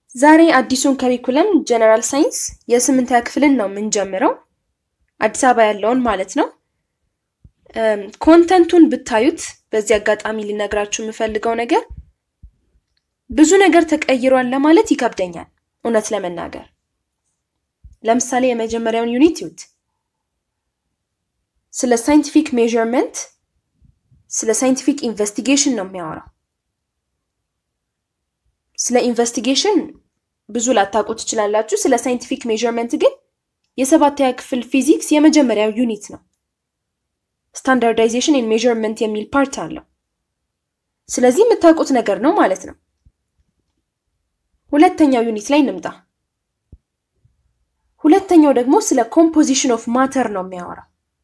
ዛሬ አዲሱን ከሪኩለም ጀነራል ሳይንስ የስምንተኛ ክፍልን ነው የምንጀምረው፣ አዲስ አበባ ያለውን ማለት ነው። ኮንተንቱን ብታዩት በዚህ አጋጣሚ ሊነግራችሁ የምፈልገው ነገር ብዙ ነገር ተቀይሯል ለማለት ይከብደኛል እውነት ለመናገር። ለምሳሌ የመጀመሪያውን ዩኒት ይዩት። ስለ ሳይንቲፊክ ሜዥርመንት፣ ስለ ሳይንቲፊክ ኢንቨስቲጌሽን ነው የሚያወራው። ስለ ኢንቨስቲጌሽን ብዙ ላታውቁ ትችላላችሁ። ስለ ሳይንቲፊክ ሜዥርመንት ግን የሰባተኛ ክፍል ፊዚክስ የመጀመሪያው ዩኒት ነው። ስታንዳርዳይዜሽን ኤንድ ሜዥርመንት የሚል ፓርት አለው። ስለዚህ የምታውቁት ነገር ነው ማለት ነው። ሁለተኛው ዩኒት ላይ እንምጣ። ሁለተኛው ደግሞ ስለ ኮምፖዚሽን ኦፍ ማተር ነው የሚያወራው።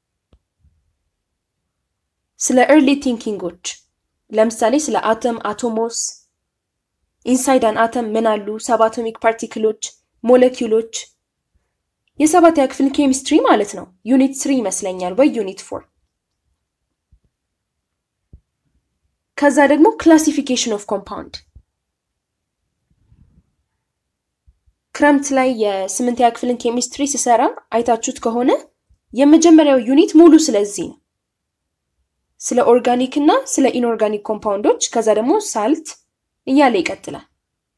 ስለ ኤርሊ ቲንኪንጎች ለምሳሌ ስለ አተም፣ አቶሞስ፣ ኢንሳይድ አን አተም ምን አሉ፣ ሰብአቶሚክ ፓርቲክሎች፣ ሞለኪውሎች የሰባተኛ ክፍል ኬሚስትሪ ማለት ነው። ዩኒት ስሪ ይመስለኛል ወይ ዩኒት ፎር። ከዛ ደግሞ ክላሲፊኬሽን ኦፍ ኮምፓውንድ ክረምት ላይ የስምንተኛ ክፍልን ኬሚስትሪ ስሰራ አይታችሁት ከሆነ የመጀመሪያው ዩኒት ሙሉ ስለዚህ ነው። ስለ ኦርጋኒክ እና ስለ ኢንኦርጋኒክ ኮምፓውንዶች ከዛ ደግሞ ሳልት እያለ ይቀጥላል።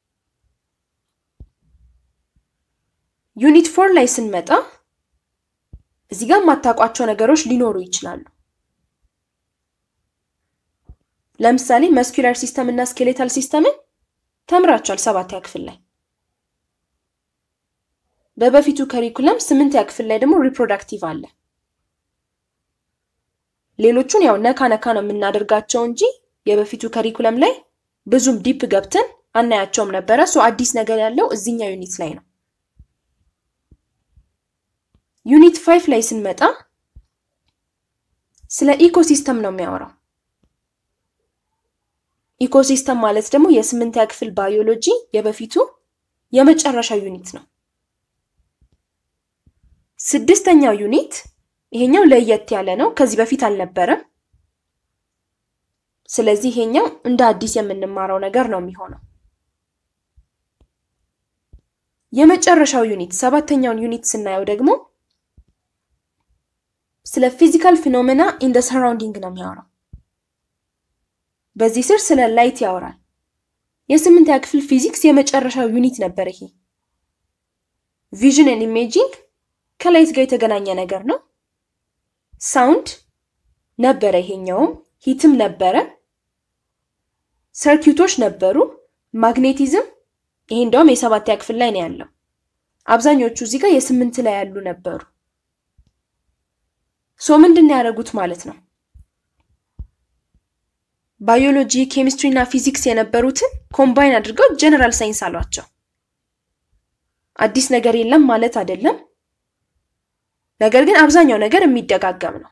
ዩኒት ፎር ላይ ስንመጣ እዚህ ጋር የማታውቋቸው ነገሮች ሊኖሩ ይችላሉ። ለምሳሌ መስኩላር ሲስተም እና ስኬሌታል ሲስተምን ተምራችኋል ሰባተኛ ክፍል ላይ። በበፊቱ ከሪኩለም ስምንተኛ ክፍል ላይ ደግሞ ሪፕሮዳክቲቭ አለ። ሌሎቹን ያው ነካ ነካ ነው የምናደርጋቸው እንጂ የበፊቱ ከሪኩለም ላይ ብዙም ዲፕ ገብተን አናያቸውም ነበረ። ሶ አዲስ ነገር ያለው እዚኛው ዩኒት ላይ ነው። ዩኒት ፋይቭ ላይ ስንመጣ ስለ ኢኮሲስተም ነው የሚያወራው። ኢኮሲስተም ማለት ደግሞ የስምንተኛ ክፍል ባዮሎጂ የበፊቱ የመጨረሻ ዩኒት ነው። ስድስተኛው ዩኒት ይሄኛው ለየት ያለ ነው። ከዚህ በፊት አልነበረም። ስለዚህ ይሄኛው እንደ አዲስ የምንማረው ነገር ነው የሚሆነው። የመጨረሻው ዩኒት ሰባተኛውን ዩኒት ስናየው ደግሞ ስለ ፊዚካል ፊኖሜና ኢን ደ ሰራውንዲንግ ነው የሚያወራው። በዚህ ስር ስለ ላይት ያወራል። የስምንተኛ ክፍል ፊዚክስ የመጨረሻው ዩኒት ነበር ይሄ። ቪዥን ኤንድ ኢሜጂንግ ከላይት ጋር የተገናኘ ነገር ነው። ሳውንድ ነበረ፣ ይሄኛውም ሂትም ነበረ። ሰርኪዩቶች ነበሩ፣ ማግኔቲዝም ይሄ እንደውም የሰባተኛ ክፍል ላይ ነው ያለው። አብዛኞቹ እዚህ ጋር የስምንት ላይ ያሉ ነበሩ። ሶ ምንድን ያደረጉት ማለት ነው ባዮሎጂ፣ ኬሚስትሪ እና ፊዚክስ የነበሩትን ኮምባይን አድርገው ጀነራል ሳይንስ አሏቸው። አዲስ ነገር የለም ማለት አይደለም። ነገር ግን አብዛኛው ነገር የሚደጋገም ነው።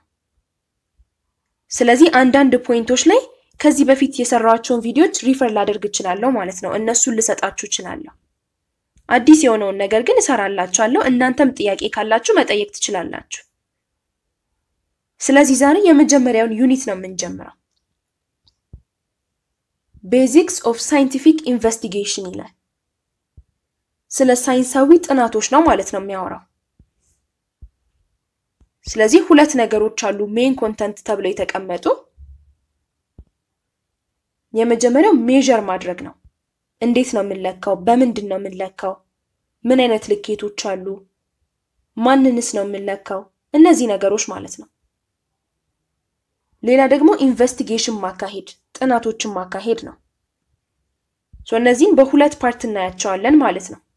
ስለዚህ አንዳንድ ፖይንቶች ላይ ከዚህ በፊት የሰራኋቸውን ቪዲዮዎች ሪፈር ላደርግ እችላለሁ ማለት ነው። እነሱን ልሰጣችሁ እችላለሁ። አዲስ የሆነውን ነገር ግን እሰራላችኋለሁ። እናንተም ጥያቄ ካላችሁ መጠየቅ ትችላላችሁ። ስለዚህ ዛሬ የመጀመሪያውን ዩኒት ነው የምንጀምረው። ቤዚክስ ኦፍ ሳይንቲፊክ ኢንቨስቲጌሽን ይላል። ስለ ሳይንሳዊ ጥናቶች ነው ማለት ነው የሚያወራው። ስለዚህ ሁለት ነገሮች አሉ ሜን ኮንተንት ተብለው የተቀመጡ። የመጀመሪያው ሜዥር ማድረግ ነው። እንዴት ነው የምንለካው? በምንድን ነው የምንለካው? ምን አይነት ልኬቶች አሉ? ማንንስ ነው የምንለካው? እነዚህ ነገሮች ማለት ነው። ሌላ ደግሞ ኢንቨስቲጌሽን ማካሄድ፣ ጥናቶችን ማካሄድ ነው። እነዚህን በሁለት ፓርት እናያቸዋለን ማለት ነው።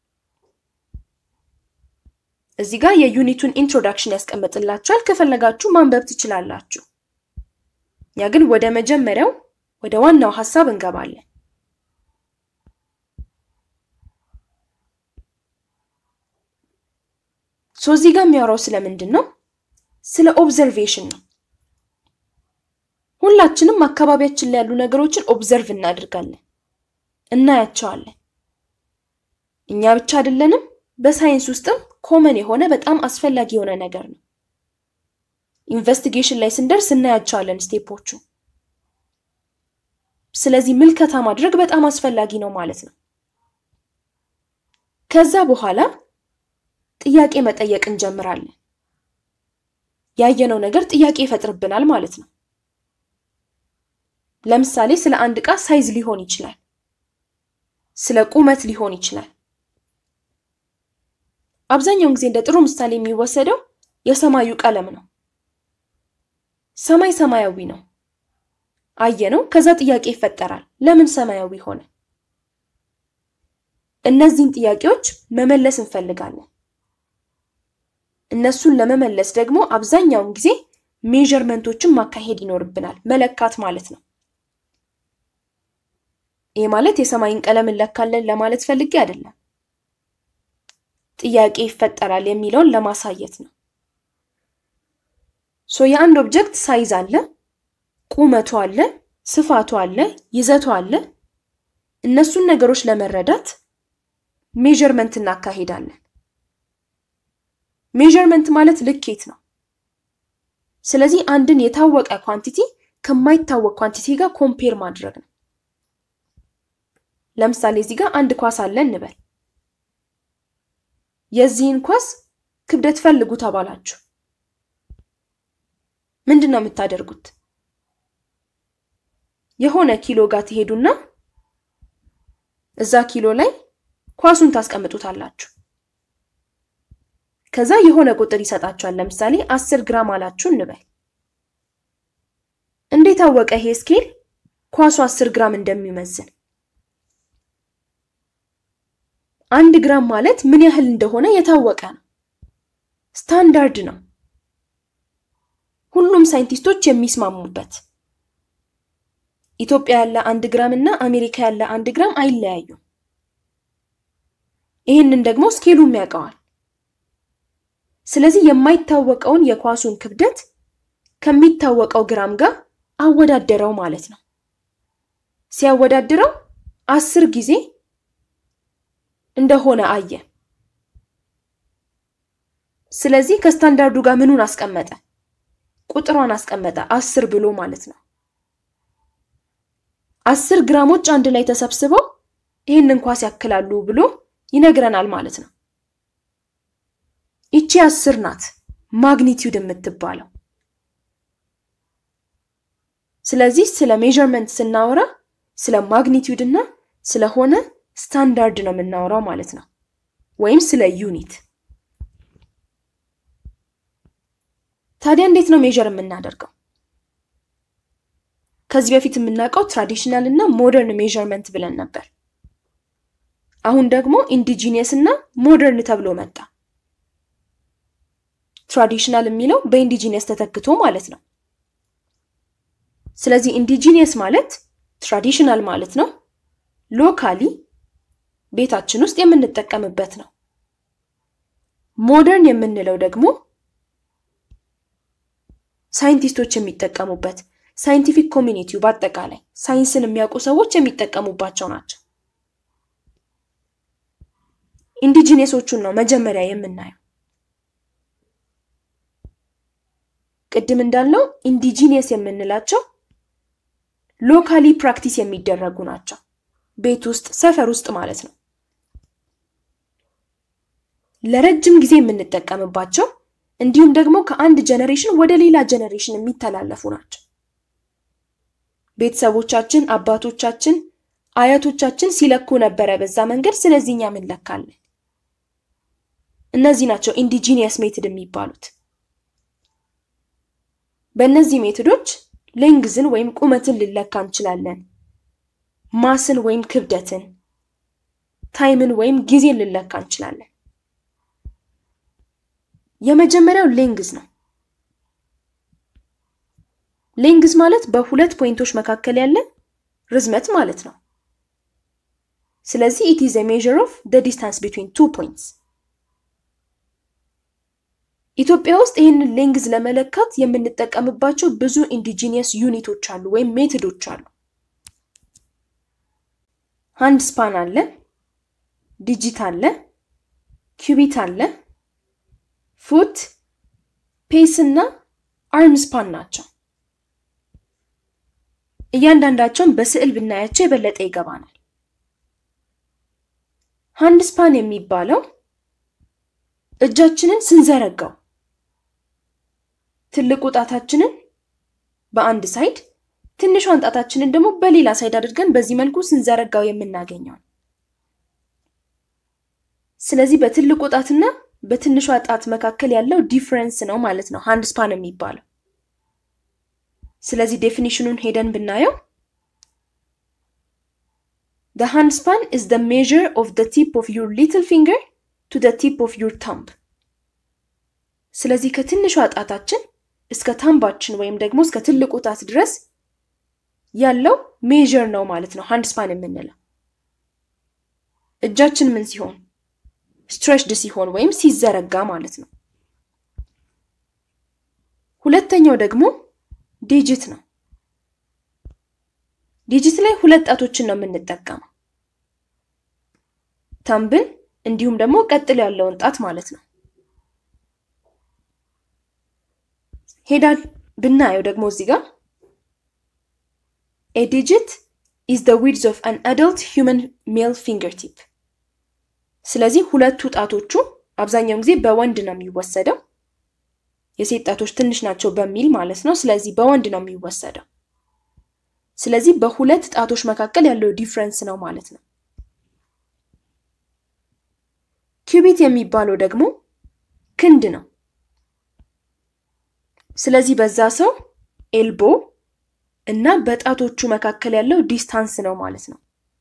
እዚህ ጋር የዩኒቱን ኢንትሮዳክሽን ያስቀምጥላችኋል። ከፈለጋችሁ ማንበብ ትችላላችሁ። ያ ግን ወደ መጀመሪያው ወደ ዋናው ሀሳብ እንገባለን። ሶ እዚህ ጋር የሚያወራው ስለምንድን ነው? ስለ ኦብዘርቬሽን ነው። ሁላችንም አካባቢያችን ላይ ያሉ ነገሮችን ኦብዘርቭ እናደርጋለን፣ እናያቸዋለን። እኛ ብቻ አይደለንም። በሳይንስ ውስጥም ኮመን የሆነ በጣም አስፈላጊ የሆነ ነገር ነው። ኢንቨስቲጌሽን ላይ ስንደርስ እናያቸዋለን ስቴፖቹ። ስለዚህ ምልከታ ማድረግ በጣም አስፈላጊ ነው ማለት ነው። ከዛ በኋላ ጥያቄ መጠየቅ እንጀምራለን። ያየነው ነገር ጥያቄ ይፈጥርብናል ማለት ነው። ለምሳሌ ስለ አንድ ዕቃ ሳይዝ ሊሆን ይችላል፣ ስለ ቁመት ሊሆን ይችላል። አብዛኛውን ጊዜ እንደ ጥሩ ምሳሌ የሚወሰደው የሰማዩ ቀለም ነው። ሰማይ ሰማያዊ ነው አየነው። ከዛ ጥያቄ ይፈጠራል። ለምን ሰማያዊ ሆነ? እነዚህን ጥያቄዎች መመለስ እንፈልጋለን። እነሱን ለመመለስ ደግሞ አብዛኛውን ጊዜ ሜዠርመንቶችን ማካሄድ ይኖርብናል፣ መለካት ማለት ነው። ይህ ማለት የሰማይን ቀለም እንለካለን ለማለት ፈልጌ አይደለም። ጥያቄ ይፈጠራል የሚለውን ለማሳየት ነው። ሶ የአንድ ኦብጀክት ሳይዝ አለ፣ ቁመቱ አለ፣ ስፋቱ አለ፣ ይዘቱ አለ። እነሱን ነገሮች ለመረዳት ሜዠርመንት እናካሄዳለን። ሜዠርመንት ማለት ልኬት ነው። ስለዚህ አንድን የታወቀ ኳንቲቲ ከማይታወቅ ኳንቲቲ ጋር ኮምፔር ማድረግ ነው። ለምሳሌ እዚህ ጋር አንድ ኳስ አለ እንበል። የዚህን ኳስ ክብደት ፈልጉ ተባላችሁ። ምንድን ነው የምታደርጉት? የሆነ ኪሎ ጋር ትሄዱና እዛ ኪሎ ላይ ኳሱን ታስቀምጡታላችሁ። ከዛ የሆነ ቁጥር ይሰጣችኋል። ለምሳሌ አስር ግራም አላችሁ እንበል። እንዴት አወቀ ይሄ ስኬል ኳሱ አስር ግራም እንደሚመዝን? አንድ ግራም ማለት ምን ያህል እንደሆነ የታወቀ ነው። ስታንዳርድ ነው። ሁሉም ሳይንቲስቶች የሚስማሙበት። ኢትዮጵያ ያለ አንድ ግራም እና አሜሪካ ያለ አንድ ግራም አይለያዩም። ይህንን ደግሞ ስኬሉም ያውቀዋል። ስለዚህ የማይታወቀውን የኳሱን ክብደት ከሚታወቀው ግራም ጋር አወዳደረው ማለት ነው። ሲያወዳድረው አስር ጊዜ እንደሆነ አየ። ስለዚህ ከስታንዳርዱ ጋር ምኑን አስቀመጠ? ቁጥሯን አስቀመጠ፣ አስር ብሎ ማለት ነው። አስር ግራሞች አንድ ላይ ተሰብስበው ይህንን ኳስ ያክላሉ ብሎ ይነግረናል ማለት ነው። ይቺ አስር ናት ማግኒቲዩድ የምትባለው። ስለዚህ ስለ ሜዠርመንት ስናወራ ስለ ማግኒቲዩድ እና ስለሆነ ስታንዳርድ ነው የምናወራው ማለት ነው፣ ወይም ስለ ዩኒት። ታዲያ እንዴት ነው ሜዠር የምናደርገው? ከዚህ በፊት የምናውቀው ትራዲሽናል እና ሞደርን ሜዠርመንት ብለን ነበር። አሁን ደግሞ ኢንዲጂኒየስ እና ሞደርን ተብሎ መጣ። ትራዲሽናል የሚለው በኢንዲጂኒየስ ተተክቶ ማለት ነው። ስለዚህ ኢንዲጂኒየስ ማለት ትራዲሽናል ማለት ነው። ሎካሊ ቤታችን ውስጥ የምንጠቀምበት ነው። ሞደርን የምንለው ደግሞ ሳይንቲስቶች የሚጠቀሙበት ሳይንቲፊክ ኮሚኒቲው በአጠቃላይ ሳይንስን የሚያውቁ ሰዎች የሚጠቀሙባቸው ናቸው። ኢንዲጂኒየሶቹን ነው መጀመሪያ የምናየው። ቅድም እንዳልነው ኢንዲጂኒየስ የምንላቸው ሎካሊ ፕራክቲስ የሚደረጉ ናቸው። ቤት ውስጥ ሰፈር ውስጥ ማለት ነው። ለረጅም ጊዜ የምንጠቀምባቸው እንዲሁም ደግሞ ከአንድ ጀነሬሽን ወደ ሌላ ጀነሬሽን የሚተላለፉ ናቸው። ቤተሰቦቻችን፣ አባቶቻችን፣ አያቶቻችን ሲለኩ ነበረ በዛ መንገድ። ስለዚህ እኛ እንለካለን። እነዚህ ናቸው ኢንዲጂኒየስ ሜትድ የሚባሉት። በእነዚህ ሜትዶች ሌንግዝን ወይም ቁመትን ልለካ እንችላለን። ማስን ወይም ክብደትን፣ ታይምን ወይም ጊዜን ልለካ እንችላለን። የመጀመሪያው ሌንግዝ ነው። ሌንግዝ ማለት በሁለት ፖይንቶች መካከል ያለ ርዝመት ማለት ነው። ስለዚህ ኢት ኢዝ ኤ ሜዥር ኦፍ ዘ ዲስታንስ ቢትዊን ቱ ፖይንትስ። ኢትዮጵያ ውስጥ ይህንን ሌንግዝ ለመለካት የምንጠቀምባቸው ብዙ ኢንዲጂኒየስ ዩኒቶች አሉ ወይም ሜትዶች አሉ። ሃንድ ስፓን አለ፣ ዲጂት አለ፣ ኪዩቢት አለ፣ ፉት፣ ፔስ እና አርም ስፓን ናቸው። እያንዳንዳቸውን በስዕል ብናያቸው የበለጠ ይገባናል። ሃንድ ስፓን የሚባለው እጃችንን ስንዘረጋው ትልቁ ጣታችንን በአንድ ሳይድ ትንሿን ጣታችንን ደግሞ በሌላ ሳይድ አድርገን በዚህ መልኩ ስንዘረጋው የምናገኘው። ስለዚህ በትልቁ ጣትና በትንሿ ጣት መካከል ያለው ዲፍረንስ ነው ማለት ነው ሃንድ ስፓን የሚባለው። ስለዚህ ዴፊኒሽኑን ሄደን ብናየው The hand span is the measure of the tip of your little finger to the tip of your thumb. ስለዚህ ከትንሿ ጣታችን እስከ ታምባችን ወይም ደግሞ እስከ ትልቁ ጣት ድረስ ያለው ሜዥር ነው ማለት ነው ሃንድ ስፓን የምንለው። እጃችን ምን ሲሆን ስትሬችድ ሲሆን ወይም ሲዘረጋ ማለት ነው። ሁለተኛው ደግሞ ዲጂት ነው። ዲጂት ላይ ሁለት ጣቶችን ነው የምንጠቀመው፣ ታምብን እንዲሁም ደግሞ ቀጥሎ ያለውን ጣት ማለት ነው። ሄዳ ብናየው ደግሞ እዚህ ጋር ኤ ዲጂት ኢዝ ዘ ዊድዝ ኦፍ አን አደልት ሂውመን ሜል ፊንገር ቲፕ። ስለዚህ ሁለቱ ጣቶቹ አብዛኛውን ጊዜ በወንድ ነው የሚወሰደው፣ የሴት ጣቶች ትንሽ ናቸው በሚል ማለት ነው። ስለዚህ በወንድ ነው የሚወሰደው። ስለዚህ በሁለት ጣቶች መካከል ያለው ዲፍረንስ ነው ማለት ነው። ኪዩቢት የሚባለው ደግሞ ክንድ ነው። ስለዚህ በዛ ሰው ኤልቦ እና በጣቶቹ መካከል ያለው ዲስታንስ ነው ማለት ነው።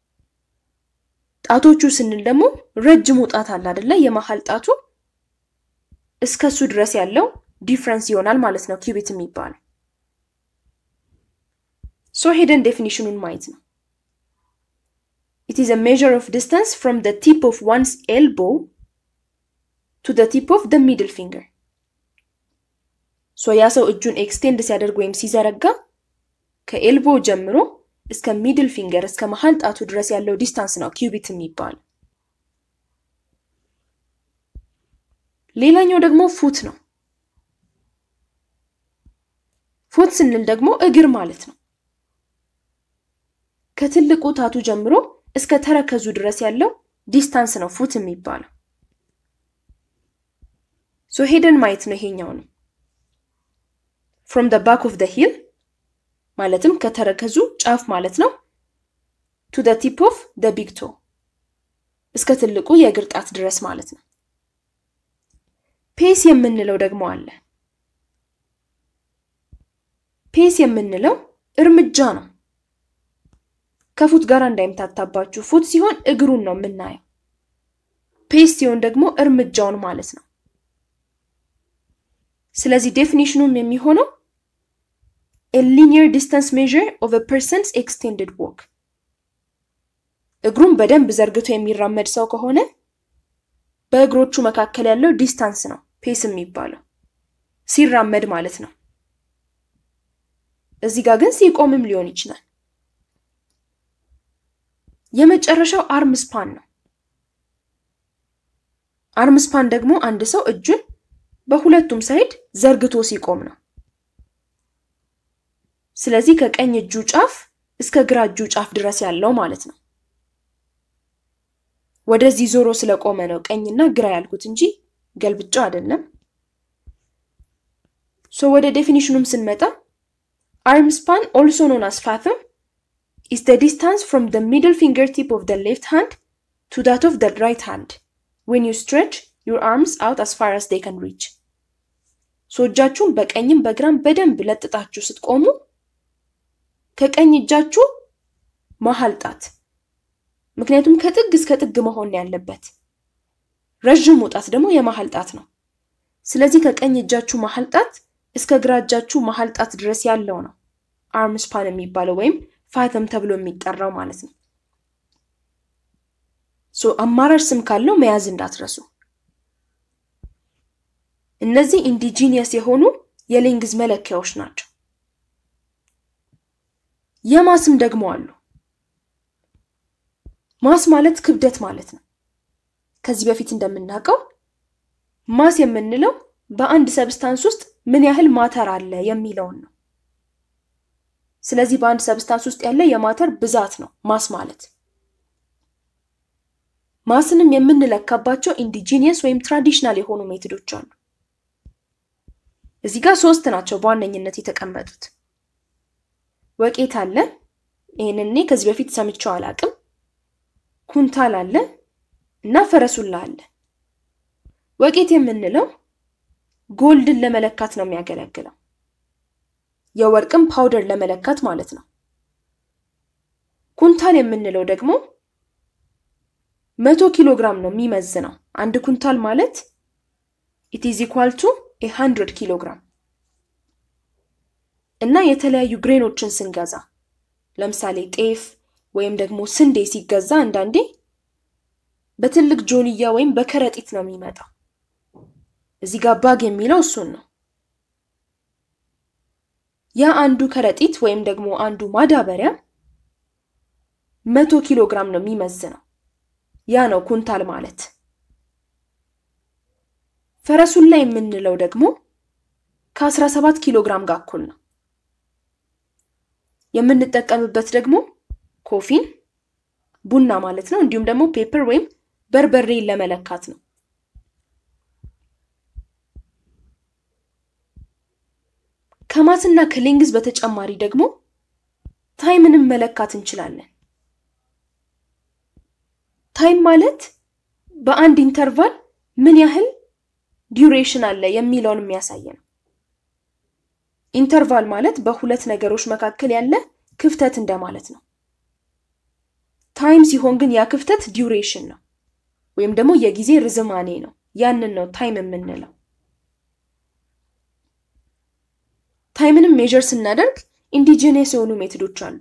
ጣቶቹ ስንል ደግሞ ረጅሙ ጣት አለ አይደለ? የመሀል ጣቱ እስከሱ ድረስ ያለው ዲፍረንስ ይሆናል ማለት ነው ኪዩቢት የሚባለው። ሶ ሄደን ዴፊኒሽኑን ማየት ነው። ኢት ኢዝ አ ሜዥር ኦፍ ዲስታንስ ፍሮም ደ ቲፕ ኦፍ ዋንስ ኤልቦ ቱ ደ ቲፕ ኦፍ ደ ሚድል ፊንገር። ሶ ያ ሰው እጁን ኤክስቴንድ ሲያደርግ ወይም ሲዘረጋ ከኤልቦ ጀምሮ እስከ ሚድል ፊንገር እስከ መሀል ጣቱ ድረስ ያለው ዲስታንስ ነው ኪዩቢት የሚባል። ሌላኛው ደግሞ ፉት ነው። ፉት ስንል ደግሞ እግር ማለት ነው። ከትልቁ ጣቱ ጀምሮ እስከ ተረከዙ ድረስ ያለው ዲስታንስ ነው ፉት የሚባለው። ሶ ሄደን ማየት ነው ይሄኛው ነው ፍሮም ደ ባክ ኦፍ ደ ሂል ማለትም ከተረከዙ ጫፍ ማለት ነው ቱ ደ ቲፕ ኦፍ ደ ቢግ ቶ እስከ ትልቁ የእግር ጣት ድረስ ማለት ነው። ፔስ የምንለው ደግሞ አለ። ፔስ የምንለው እርምጃ ነው። ከፉት ጋር እንዳይምታታባችሁ። ፉት ሲሆን እግሩን ነው የምናየው። ፔስ ሲሆን ደግሞ እርምጃውን ማለት ነው። ስለዚህ ዴፊኒሽኑም የሚሆነው a linear distance measure of a person's extended walk እግሩን በደንብ ዘርግቶ የሚራመድ ሰው ከሆነ በእግሮቹ መካከል ያለው ዲስታንስ ነው ፔስ የሚባለው ሲራመድ ማለት ነው። እዚህ ጋር ግን ሲቆምም ሊሆን ይችላል። የመጨረሻው አርም ስፓን ነው። አርም ስፓን ደግሞ አንድ ሰው እጁን በሁለቱም ሳይድ ዘርግቶ ሲቆም ነው። ስለዚህ ከቀኝ እጁ ጫፍ እስከ ግራ እጁ ጫፍ ድረስ ያለው ማለት ነው። ወደዚህ ዞሮ ስለቆመ ነው ቀኝና ግራ ያልኩት እንጂ ገልብጫው አይደለም። ሶ ወደ ዴፊኒሽኑም ስንመጣ አርም ስፓን ኦልሶ ኖን አስ ፋተም ኢስ ደ ዲስታንስ ፍሮም ደ ሚድል ፊንገር ቲፕ ኦፍ ደ ሌፍት ሃንድ ቱ ዳት ኦፍ ደ ራይት ሃንድ ዌን ዩ ስትሬች ዩር አርምስ አውት አስ ፋር አስ ዴይ ካን ሪች። ሶ እጃችሁን በቀኝም በግራም በደንብ ለጥጣችሁ ስትቆሙ ከቀኝ እጃችሁ መሀል ጣት ምክንያቱም ከጥግ እስከ ጥግ መሆን ያለበት፣ ረዥሙ ጣት ደግሞ የመሀል ጣት ነው። ስለዚህ ከቀኝ እጃችሁ መሀል ጣት እስከ ግራ እጃችሁ መሀል ጣት ድረስ ያለው ነው አርም ስፓን የሚባለው ወይም ፋተም ተብሎ የሚጠራው ማለት ነው። ሶ አማራጭ ስም ካለው መያዝ እንዳትረሱ። እነዚህ ኢንዲጂኒየስ የሆኑ የሌንግዝ መለኪያዎች ናቸው። የማስም ደግሞ አሉ። ማስ ማለት ክብደት ማለት ነው። ከዚህ በፊት እንደምናውቀው ማስ የምንለው በአንድ ሰብስታንስ ውስጥ ምን ያህል ማተር አለ የሚለውን ነው። ስለዚህ በአንድ ሰብስታንስ ውስጥ ያለ የማተር ብዛት ነው ማስ ማለት። ማስንም የምንለካባቸው ኢንዲጂኒየስ ወይም ትራዲሽናል የሆኑ ሜቶዶች አሉ። እዚህ ጋር ሶስት ናቸው በዋነኝነት የተቀመጡት። ወቄት አለ። ይህንን እኔ ከዚህ በፊት ሰምቼው አላቅም። ኩንታል አለ እና ፈረሱላ አለ። ወቄት የምንለው ጎልድን ለመለካት ነው የሚያገለግለው። የወርቅም ፓውደር ለመለካት ማለት ነው። ኩንታል የምንለው ደግሞ መቶ ኪሎ ግራም ነው የሚመዝነው። አንድ ኩንታል ማለት ኢት ኢዝ ኢኳል ቱ ኤ ሃንድረድ ኪሎ ግራም እና የተለያዩ ግሬኖችን ስንገዛ ለምሳሌ ጤፍ ወይም ደግሞ ስንዴ ሲገዛ አንዳንዴ በትልቅ ጆንያ ወይም በከረጢት ነው የሚመጣው። እዚህ ጋር ባግ የሚለው እሱን ነው። ያ አንዱ ከረጢት ወይም ደግሞ አንዱ ማዳበሪያ መቶ ኪሎ ግራም ነው የሚመዝነው። ያ ነው ኩንታል ማለት። ፈረሱላ የምንለው ደግሞ ከ17 ኪሎ ግራም ጋር እኩል ነው። የምንጠቀምበት ደግሞ ኮፊን ቡና ማለት ነው። እንዲሁም ደግሞ ፔፐር ወይም በርበሬን ለመለካት ነው። ከማስና ከሌንግዝ በተጨማሪ ደግሞ ታይምንም መለካት እንችላለን። ታይም ማለት በአንድ ኢንተርቫል ምን ያህል ዲዩሬሽን አለ የሚለውን የሚያሳይ ነው። ኢንተርቫል ማለት በሁለት ነገሮች መካከል ያለ ክፍተት እንደማለት ነው። ታይም ሲሆን ግን ያ ክፍተት ዲዩሬሽን ነው ወይም ደግሞ የጊዜ ርዝማኔ ነው። ያንን ነው ታይም የምንለው። ታይምንም ሜዥር ስናደርግ ኢንዲጂነስ የሆኑ ሜቶዶች አሉ።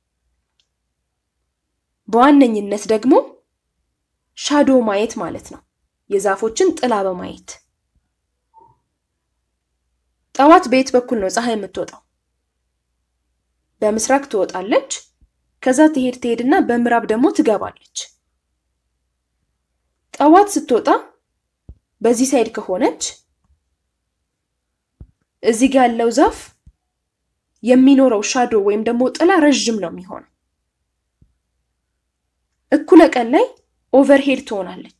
በዋነኝነት ደግሞ ሻዶ ማየት ማለት ነው። የዛፎችን ጥላ በማየት ጠዋት በየት በኩል ነው ፀሐይ የምትወጣው? በምስራቅ ትወጣለች። ከዛ ትሄድ ትሄድና በምዕራብ ደግሞ ትገባለች። ጠዋት ስትወጣ በዚህ ሳይድ ከሆነች እዚህ ጋር ያለው ዛፍ የሚኖረው ሻዶ ወይም ደግሞ ጥላ ረዥም ነው የሚሆነው። እኩለ ቀን ላይ ኦቨርሄድ ትሆናለች።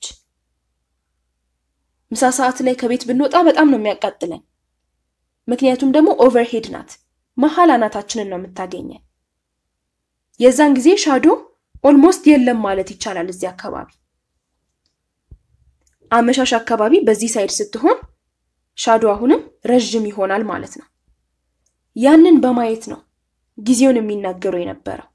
ምሳ ሰዓት ላይ ከቤት ብንወጣ በጣም ነው የሚያቃጥለን። ምክንያቱም ደግሞ ኦቨርሄድ ናት፣ መሀል አናታችንን ነው የምታገኘን። የዛን ጊዜ ሻዶ ኦልሞስት የለም ማለት ይቻላል እዚህ አካባቢ። አመሻሽ አካባቢ በዚህ ሳይድ ስትሆን ሻዶ አሁንም ረዥም ይሆናል ማለት ነው። ያንን በማየት ነው ጊዜውን የሚናገሩ የነበረው።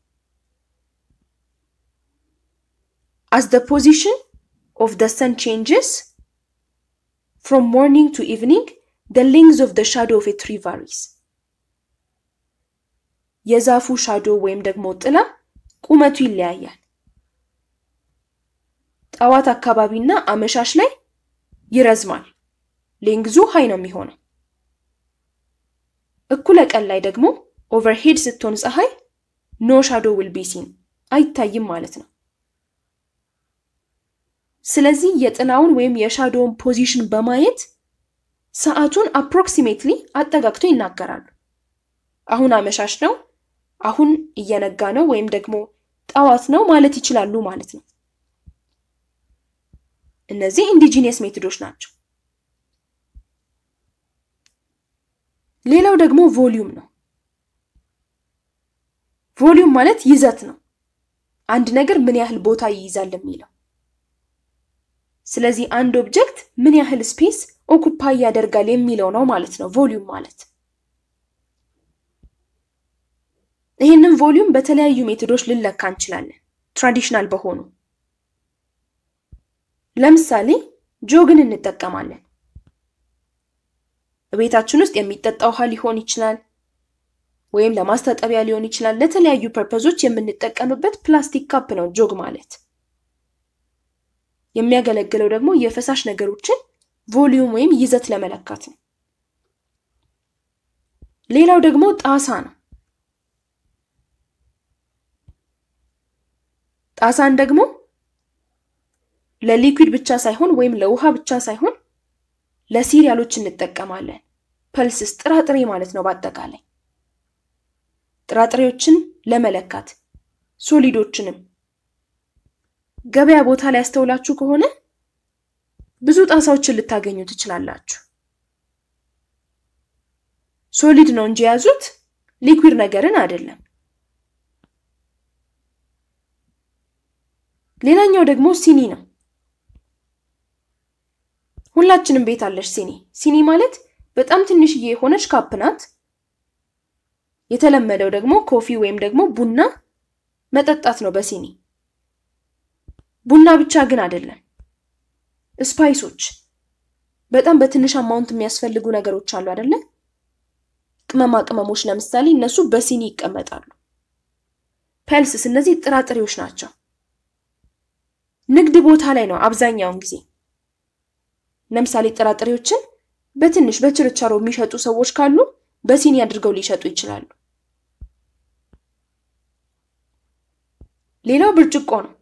as the position of the sun changes from morning to evening the length of the shadow of a tree varies የዛፉ ሻዶ ወይም ደግሞ ጥላ ቁመቱ ይለያያል። ጠዋት አካባቢና አመሻሽ ላይ ይረዝማል። ሌንግዙ ሀይ ነው የሚሆነው። እኩለ ቀን ላይ ደግሞ ኦቨርሄድ ስትሆን ፀሐይ ኖ ሻዶ ዊል ቢ ሲን አይታይም ማለት ነው። ስለዚህ የጥላውን ወይም የሻዶውን ፖዚሽን በማየት ሰዓቱን አፕሮክሲሜትሊ አጠጋግቶ ይናገራሉ። አሁን አመሻሽ ነው፣ አሁን እየነጋ ነው፣ ወይም ደግሞ ጠዋት ነው ማለት ይችላሉ ማለት ነው። እነዚህ ኢንዲጂኒየስ ሜቶዶች ናቸው። ሌላው ደግሞ ቮሊዩም ነው። ቮሊዩም ማለት ይዘት ነው። አንድ ነገር ምን ያህል ቦታ ይይዛል የሚለው ስለዚህ አንድ ኦብጀክት ምን ያህል ስፔስ ኦኩፓይ ያደርጋል የሚለው ነው ማለት ነው ቮሊዩም ማለት። ይህንን ቮሊዩም በተለያዩ ሜቶዶች ልንለካ እንችላለን፣ ትራዲሽናል በሆኑ ለምሳሌ ጆግን እንጠቀማለን። ቤታችን ውስጥ የሚጠጣ ውሃ ሊሆን ይችላል፣ ወይም ለማስታጠቢያ ሊሆን ይችላል። ለተለያዩ ፐርፐዞች የምንጠቀምበት ፕላስቲክ ካፕ ነው ጆግ ማለት። የሚያገለግለው ደግሞ የፈሳሽ ነገሮችን ቮሊዩም ወይም ይዘት ለመለካት ነው። ሌላው ደግሞ ጣሳ ነው። ጣሳን ደግሞ ለሊኩዊድ ብቻ ሳይሆን ወይም ለውሃ ብቻ ሳይሆን ለሲሪያሎች እንጠቀማለን። ፐልስስ ጥራጥሬ ማለት ነው። በአጠቃላይ ጥራጥሬዎችን ለመለካት ሶሊዶችንም ገበያ ቦታ ላይ ያስተውላችሁ ከሆነ ብዙ ጣሳዎችን ልታገኙ ትችላላችሁ። ሶሊድ ነው እንጂ የያዙት ሊኩዊድ ነገርን አይደለም። ሌላኛው ደግሞ ሲኒ ነው። ሁላችንም ቤት አለች ሲኒ። ሲኒ ማለት በጣም ትንሽዬ የሆነች ካፕ ናት። የተለመደው ደግሞ ኮፊ ወይም ደግሞ ቡና መጠጣት ነው በሲኒ። ቡና ብቻ ግን አይደለም። ስፓይሶች፣ በጣም በትንሽ አማውንት የሚያስፈልጉ ነገሮች አሉ አይደለ? ቅመማ ቅመሞች ለምሳሌ እነሱ በሲኒ ይቀመጣሉ። ፐልስስ፣ እነዚህ ጥራጥሬዎች ናቸው። ንግድ ቦታ ላይ ነው አብዛኛውን ጊዜ ለምሳሌ ጥራጥሬዎችን በትንሽ በችርቻሮ የሚሸጡ ሰዎች ካሉ በሲኒ አድርገው ሊሸጡ ይችላሉ። ሌላው ብርጭቆ ነው።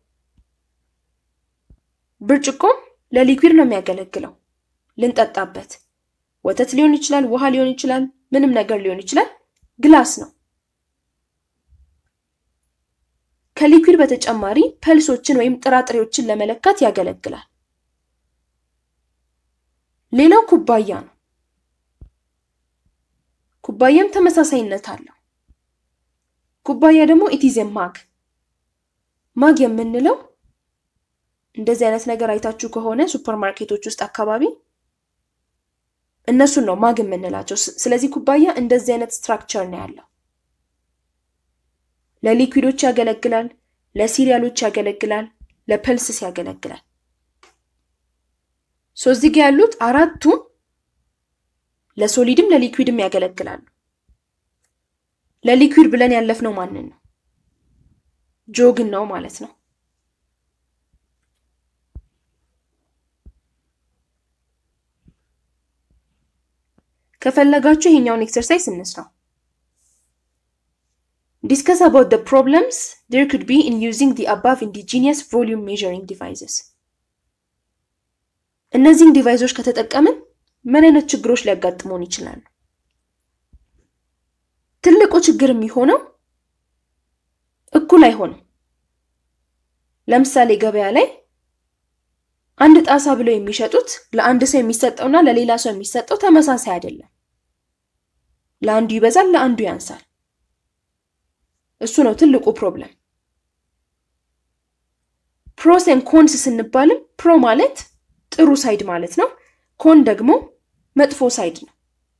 ብርጭቆም ለሊኩዊድ ነው የሚያገለግለው ልንጠጣበት። ወተት ሊሆን ይችላል፣ ውሃ ሊሆን ይችላል፣ ምንም ነገር ሊሆን ይችላል። ግላስ ነው። ከሊኩዊድ በተጨማሪ ፐልሶችን ወይም ጥራጥሬዎችን ለመለካት ያገለግላል። ሌላው ኩባያ ነው። ኩባያም ተመሳሳይነት አለው። ኩባያ ደግሞ ኢቲዝ ማግ ማግ የምንለው እንደዚህ አይነት ነገር አይታችሁ ከሆነ ሱፐር ማርኬቶች ውስጥ አካባቢ እነሱን ነው ማግ የምንላቸው። ስለዚህ ኩባያ እንደዚህ አይነት ስትራክቸር ነው ያለው። ለሊኩዊዶች ያገለግላል፣ ለሲሪያሎች ያገለግላል፣ ለፐልስስ ያገለግላል። ሶ እዚህ ጋ ያሉት አራቱም ለሶሊድም ለሊኩዊድም ያገለግላሉ። ለሊኩዊድ ብለን ያለፍነው ማንን ነው? ጆግን ነው ማለት ነው። ከፈለጋችሁ ይሄኛውን ኤክሰርሳይዝ እንስራው። ዲስከስ አባውት the problems there could be in using the above indigenous volume measuring devices እነዚህን ዲቫይሶች ከተጠቀምን ምን አይነት ችግሮች ሊያጋጥሙን ይችላሉ? ትልቁ ችግር የሚሆነው እኩል አይሆንም። ለምሳሌ ገበያ ላይ አንድ ጣሳ ብለው የሚሸጡት ለአንድ ሰው የሚሰጠውና ለሌላ ሰው የሚሰጠው ተመሳሳይ አይደለም። ለአንዱ ይበዛል፣ ለአንዱ ያንሳል። እሱ ነው ትልቁ ፕሮብለም። ፕሮስ ኤንድ ኮንስ ስንባልም ፕሮ ማለት ጥሩ ሳይድ ማለት ነው። ኮን ደግሞ መጥፎ ሳይድ ነው።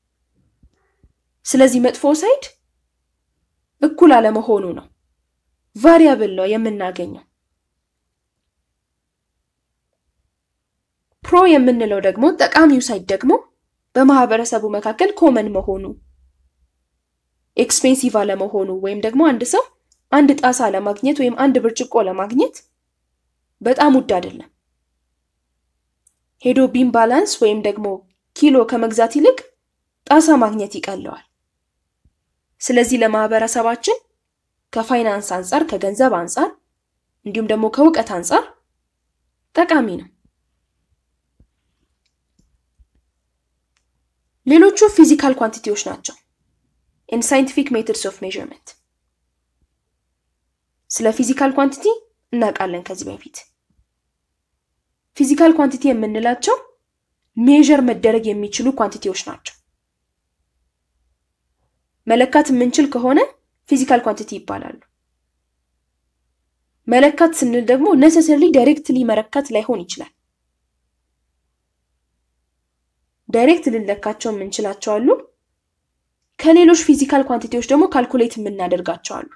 ስለዚህ መጥፎ ሳይድ እኩል አለመሆኑ ነው። ቫሪያብል ነው የምናገኘው። ፕሮ የምንለው ደግሞ ጠቃሚው ሳይድ ደግሞ በማህበረሰቡ መካከል ኮመን መሆኑ፣ ኤክስፔንሲቭ አለመሆኑ ወይም ደግሞ አንድ ሰው አንድ ጣሳ ለማግኘት ወይም አንድ ብርጭቆ ለማግኘት በጣም ውድ አይደለም። ሄዶ ቢም ባላንስ ወይም ደግሞ ኪሎ ከመግዛት ይልቅ ጣሳ ማግኘት ይቀለዋል። ስለዚህ ለማህበረሰባችን ከፋይናንስ አንጻር፣ ከገንዘብ አንጻር እንዲሁም ደግሞ ከእውቀት አንጻር ጠቃሚ ነው። ሌሎቹ ፊዚካል ኳንቲቲዎች ናቸው። ኢን ሳይንቲፊክ ሜትድስ ኦፍ ሜዥርመንት ስለ ፊዚካል ኳንቲቲ እናውቃለን ከዚህ በፊት። ፊዚካል ኳንቲቲ የምንላቸው ሜዥር መደረግ የሚችሉ ኳንቲቲዎች ናቸው። መለካት የምንችል ከሆነ ፊዚካል ኳንቲቲ ይባላሉ። መለካት ስንል ደግሞ ነሰሰርሊ ዳይሬክትሊ መረካት ላይሆን ይችላል። ዳይሬክት ልንለካቸው የምንችላቸው አሉ። ከሌሎች ፊዚካል ኳንቲቲዎች ደግሞ ካልኩሌት የምናደርጋቸው አሉ።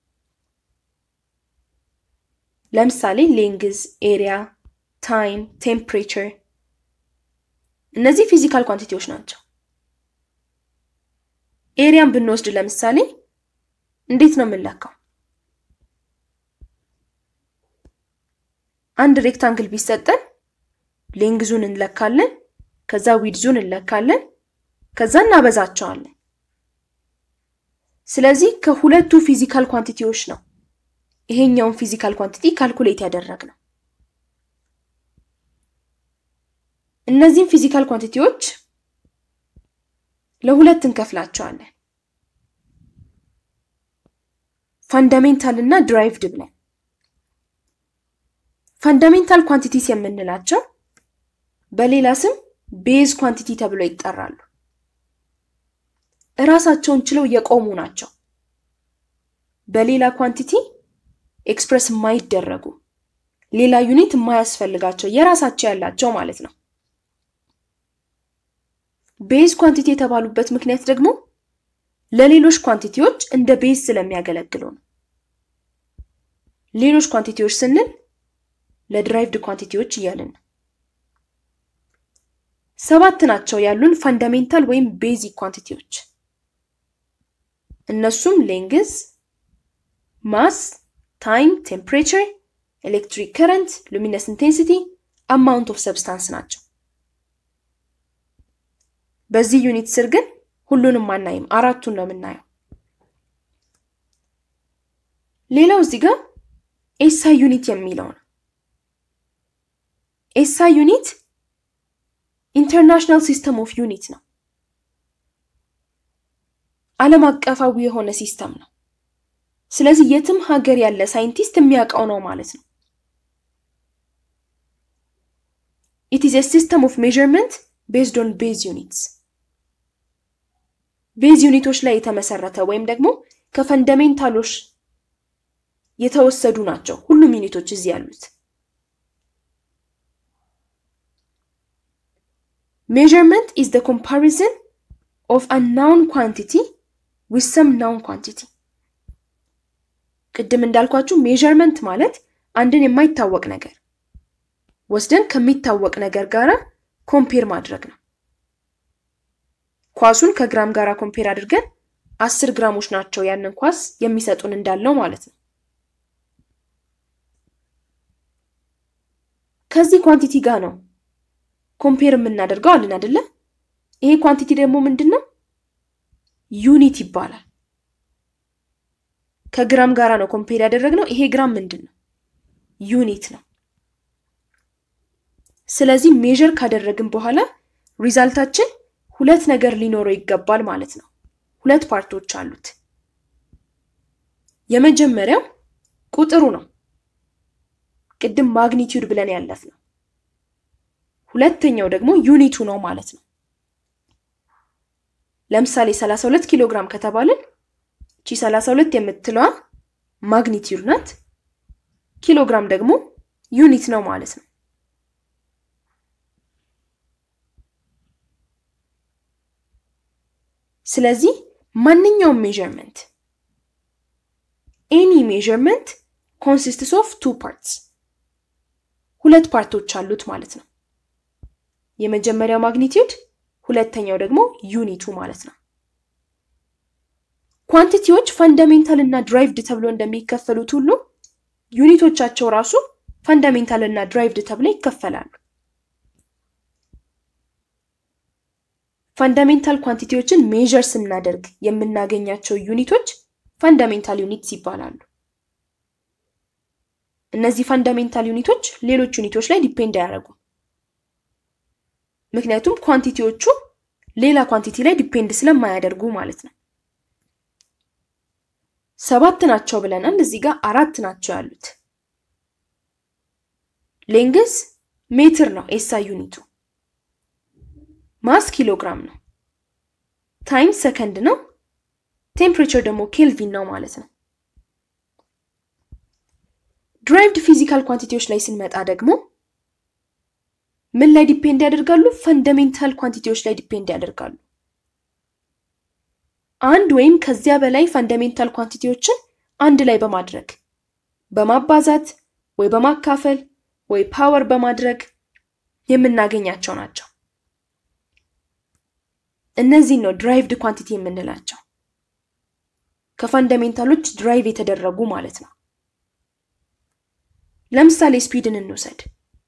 ለምሳሌ ሌንግዝ፣ ኤሪያ፣ ታይም፣ ቴምፕሬቸር እነዚህ ፊዚካል ኳንቲቲዎች ናቸው። ኤሪያን ብንወስድ ለምሳሌ እንዴት ነው የምንለካው? አንድ ሬክታንግል ቢሰጠን ሌንግዙን እንለካለን፣ ከዛ ዊድዙን እንለካለን፣ ከዛ እናበዛቸዋለን። ስለዚህ ከሁለቱ ፊዚካል ኳንቲቲዎች ነው ይሄኛውን ፊዚካል ኳንቲቲ ካልኩሌት ያደረግነው። እነዚህም ፊዚካል ኳንቲቲዎች ለሁለት እንከፍላቸዋለን፣ ፋንዳሜንታል እና ድራይቭድ ብለን። ፈንዳሜንታል ኳንቲቲስ የምንላቸው በሌላ ስም ቤዝ ኳንቲቲ ተብለው ይጠራሉ። እራሳቸውን ችለው የቆሙ ናቸው። በሌላ ኳንቲቲ ኤክስፕረስ የማይደረጉ ሌላ ዩኒት የማያስፈልጋቸው የራሳቸው ያላቸው ማለት ነው። ቤዝ ኳንቲቲ የተባሉበት ምክንያት ደግሞ ለሌሎች ኳንቲቲዎች እንደ ቤዝ ስለሚያገለግሉ ነው። ሌሎች ኳንቲቲዎች ስንል ለድራይቭድ ኳንቲቲዎች እያልን ነው። ሰባት ናቸው ያሉን ፈንዳሜንታል ወይም ቤዚክ ኳንቲቲዎች። እነሱም ሌንግዝ፣ ማስ፣ ታይም፣ ቴምፕሬቸር፣ ኤሌክትሪክ ከረንት፣ ሉሚነስ ኢንቴንሲቲ፣ አማውንት ኦፍ ሰብስታንስ ናቸው። በዚህ ዩኒት ስር ግን ሁሉንም አናይም፣ አራቱን ነው የምናየው። ሌላው እዚህ ጋር ኤስአይ ዩኒት የሚለው ነው። ኤስአይ ዩኒት ኢንተርናሽናል ሲስተም ኦፍ ዩኒት ነው። ዓለም አቀፋዊ የሆነ ሲስተም ነው። ስለዚህ የትም ሀገር ያለ ሳይንቲስት የሚያውቀው ነው ማለት ነው። ኢት ኢዝ ሲስተም ኦፍ ሜዥርመንት ቤዝድ ኦን ቤዝ ዩኒትስ ቤዝ ዩኒቶች ላይ የተመሰረተ ወይም ደግሞ ከፈንዳሜንታሎች የተወሰዱ ናቸው ሁሉም ዩኒቶች እዚህ ያሉት። ሜዥርመንት ኢዝ ዘ ኮምፓሪዝን ኦፍ አ ናውን ኳንቲቲ ዊዝ ሰም ናውን ኳንቲቲ። ቅድም እንዳልኳችሁ ሜዥርመንት ማለት አንድን የማይታወቅ ነገር ወስደን ከሚታወቅ ነገር ጋር ኮምፔር ማድረግ ነው። ኳሱን ከግራም ጋር ኮምፔር አድርገን አስር ግራሞች ናቸው ያንን ኳስ የሚሰጡን እንዳለው ማለት ነው። ከዚህ ኳንቲቲ ጋር ነው ኮምፔር የምናደርገው አለን አይደለ? ይሄ ኳንቲቲ ደግሞ ምንድን ነው? ዩኒት ይባላል። ከግራም ጋራ ነው ኮምፔር ያደረግነው። ይሄ ግራም ምንድን ነው? ዩኒት ነው። ስለዚህ ሜዥር ካደረግን በኋላ ሪዛልታችን ሁለት ነገር ሊኖረው ይገባል ማለት ነው። ሁለት ፓርቶች አሉት። የመጀመሪያው ቁጥሩ ነው፣ ቅድም ማግኒቲዩድ ብለን ያለፍ ነው። ሁለተኛው ደግሞ ዩኒቱ ነው ማለት ነው። ለምሳሌ 32 ኪሎ ግራም ከተባልን እቺ 32 የምትለዋ ማግኒቲዩድ ናት፣ ኪሎ ግራም ደግሞ ዩኒት ነው ማለት ነው። ስለዚህ ማንኛውም ሜዥርመንት ኤኒ ሜዥርመንት ኮንሲስትስ ኦፍ ቱ ፓርትስ ሁለት ፓርቶች አሉት ማለት ነው። የመጀመሪያው ማግኒቲዩድ፣ ሁለተኛው ደግሞ ዩኒቱ ማለት ነው። ኳንቲቲዎች ፈንዳሜንታል እና ድራይቭድ ተብሎ እንደሚከፈሉት ሁሉ ዩኒቶቻቸው ራሱ ፈንዳሜንታል እና ድራይቭድ ተብለው ይከፈላሉ። ፈንዳሜንታል ኳንቲቲዎችን ሜዥር ስናደርግ የምናገኛቸው ዩኒቶች ፈንዳሜንታል ዩኒትስ ይባላሉ። እነዚህ ፈንዳሜንታል ዩኒቶች ሌሎች ዩኒቶች ላይ ዲፔንድ አያደርጉም። ምክንያቱም ኳንቲቲዎቹ ሌላ ኳንቲቲ ላይ ዲፔንድ ስለማያደርጉ ማለት ነው። ሰባት ናቸው ብለናል። እዚህ ጋር አራት ናቸው ያሉት። ሌንግዝ ሜትር ነው ኤስአይ ዩኒቱ። ማስ ኪሎግራም ነው። ታይም ሰከንድ ነው። ቴምፕሬቸር ደግሞ ኬልቪን ነው ማለት ነው። ድራይቭድ ፊዚካል ኳንቲቲዎች ላይ ስንመጣ ደግሞ ምን ላይ ዲፔንድ ያደርጋሉ? ፈንዳሜንታል ኳንቲቲዎች ላይ ዲፔንድ ያደርጋሉ። አንድ ወይም ከዚያ በላይ ፈንዳሜንታል ኳንቲቲዎችን አንድ ላይ በማድረግ በማባዛት ወይ በማካፈል ወይ ፓወር በማድረግ የምናገኛቸው ናቸው። እነዚህን ነው ድራይቭድ ኳንቲቲ የምንላቸው። ከፈንዳሜንታሎች ድራይቭ የተደረጉ ማለት ነው። ለምሳሌ ስፒድን እንውሰድ።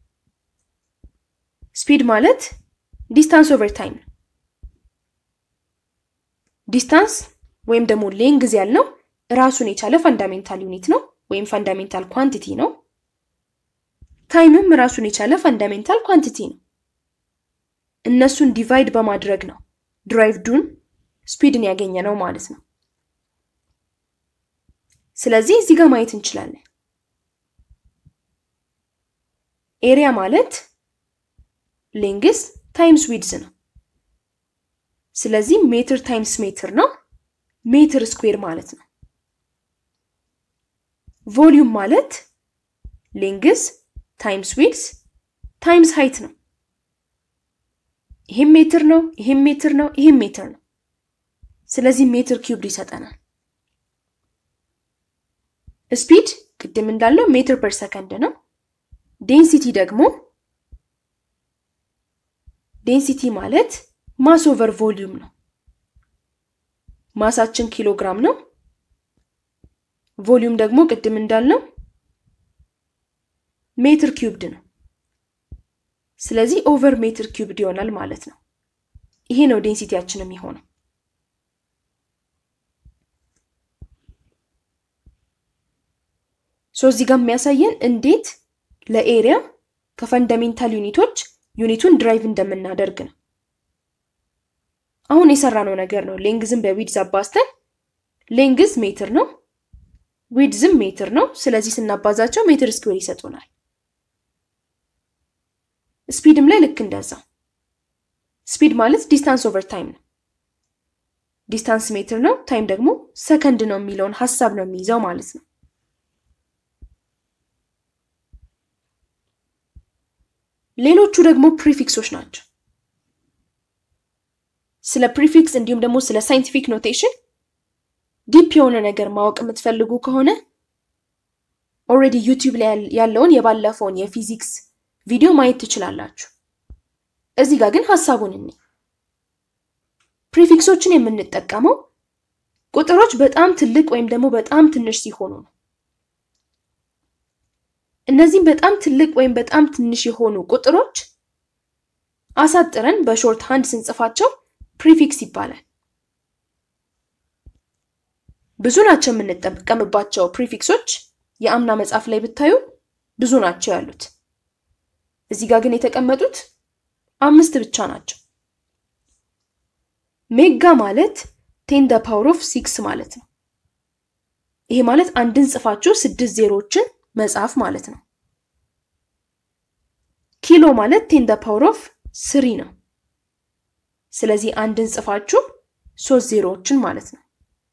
ስፒድ ማለት ዲስታንስ ኦቨር ታይም ነው። ዲስታንስ ወይም ደግሞ ሌንግዝ ያልነው ራሱን የቻለ ፈንዳሜንታል ዩኒት ነው ወይም ፈንዳሜንታል ኳንቲቲ ነው። ታይምም ራሱን የቻለ ፈንዳሜንታል ኳንቲቲ ነው። እነሱን ዲቫይድ በማድረግ ነው ድራይቭዱን ስፒድን ያገኘ ነው ማለት ነው። ስለዚህ እዚህ ጋር ማየት እንችላለን። ኤሪያ ማለት ሌንግስ ታይምስ ዊድዝ ነው። ስለዚህ ሜትር ታይምስ ሜትር ነው፣ ሜትር ስኩዌር ማለት ነው። ቮሊዩም ማለት ሌንግስ ታይምስ ዊድዝ ታይምስ ሃይት ነው። ይሄም ሜትር ነው፣ ይሄም ሜትር ነው፣ ይሄም ሜትር ነው። ስለዚህ ሜትር ኪዩብድ ይሰጠናል። ስፒድ ቅድም እንዳለው ሜትር ፐር ሰከንድ ነው። ዴንሲቲ ደግሞ ዴንሲቲ ማለት ማስ ኦቨር ቮሊዩም ነው። ማሳችን ኪሎግራም ነው። ቮሊዩም ደግሞ ቅድም እንዳልነው ሜትር ኪዩብድ ነው። ስለዚህ ኦቨር ሜትር ኪዩብድ ይሆናል ማለት ነው። ይሄ ነው ዴንሲቲያችን የሚሆነው። ሶ እዚህ ጋር የሚያሳየን እንዴት ለኤሪያ ከፈንዳሜንታል ዩኒቶች ዩኒቱን ድራይቭ እንደምናደርግ ነው። አሁን የሰራነው ነገር ነው። ሌንግዝም በዊድዝ አባዝተን ሌንግዝ ሜትር ነው፣ ዊድዝም ሜትር ነው። ስለዚህ ስናባዛቸው ሜትር ስኩዌር ይሰጡናል። ስፒድም ላይ ልክ እንደዛው። ስፒድ ማለት ዲስታንስ ኦቨር ታይም ነው። ዲስታንስ ሜትር ነው፣ ታይም ደግሞ ሰከንድ ነው የሚለውን ሀሳብ ነው የሚይዘው ማለት ነው። ሌሎቹ ደግሞ ፕሪፊክሶች ናቸው። ስለ ፕሪፊክስ እንዲሁም ደግሞ ስለ ሳይንቲፊክ ኖቴሽን ዲፕ የሆነ ነገር ማወቅ የምትፈልጉ ከሆነ ኦልሬዲ ዩቲዩብ ላይ ያለውን የባለፈውን የፊዚክስ ቪዲዮ ማየት ትችላላችሁ። እዚህ ጋር ግን ሀሳቡን እኔ ፕሪፊክሶችን የምንጠቀመው ቁጥሮች በጣም ትልቅ ወይም ደግሞ በጣም ትንሽ ሲሆኑ ነው። እነዚህም በጣም ትልቅ ወይም በጣም ትንሽ የሆኑ ቁጥሮች አሳጥረን በሾርት ሃንድ ስንጽፋቸው ፕሪፊክስ ይባላል። ብዙ ናቸው የምንጠቀምባቸው ፕሪፊክሶች። የአምና መጽሐፍ ላይ ብታዩ ብዙ ናቸው ያሉት። እዚህ ጋር ግን የተቀመጡት አምስት ብቻ ናቸው። ሜጋ ማለት ቴን ደ ፓወር ኦፍ ሲክስ ማለት ነው። ይሄ ማለት አንድን ጽፋችሁ ስድስት ዜሮዎችን መጽሐፍ ማለት ነው። ኪሎ ማለት ቴን ደ ፓወር ኦፍ ስሪ ነው። ስለዚህ አንድን ጽፋችሁ ሶስት ዜሮዎችን ማለት ነው።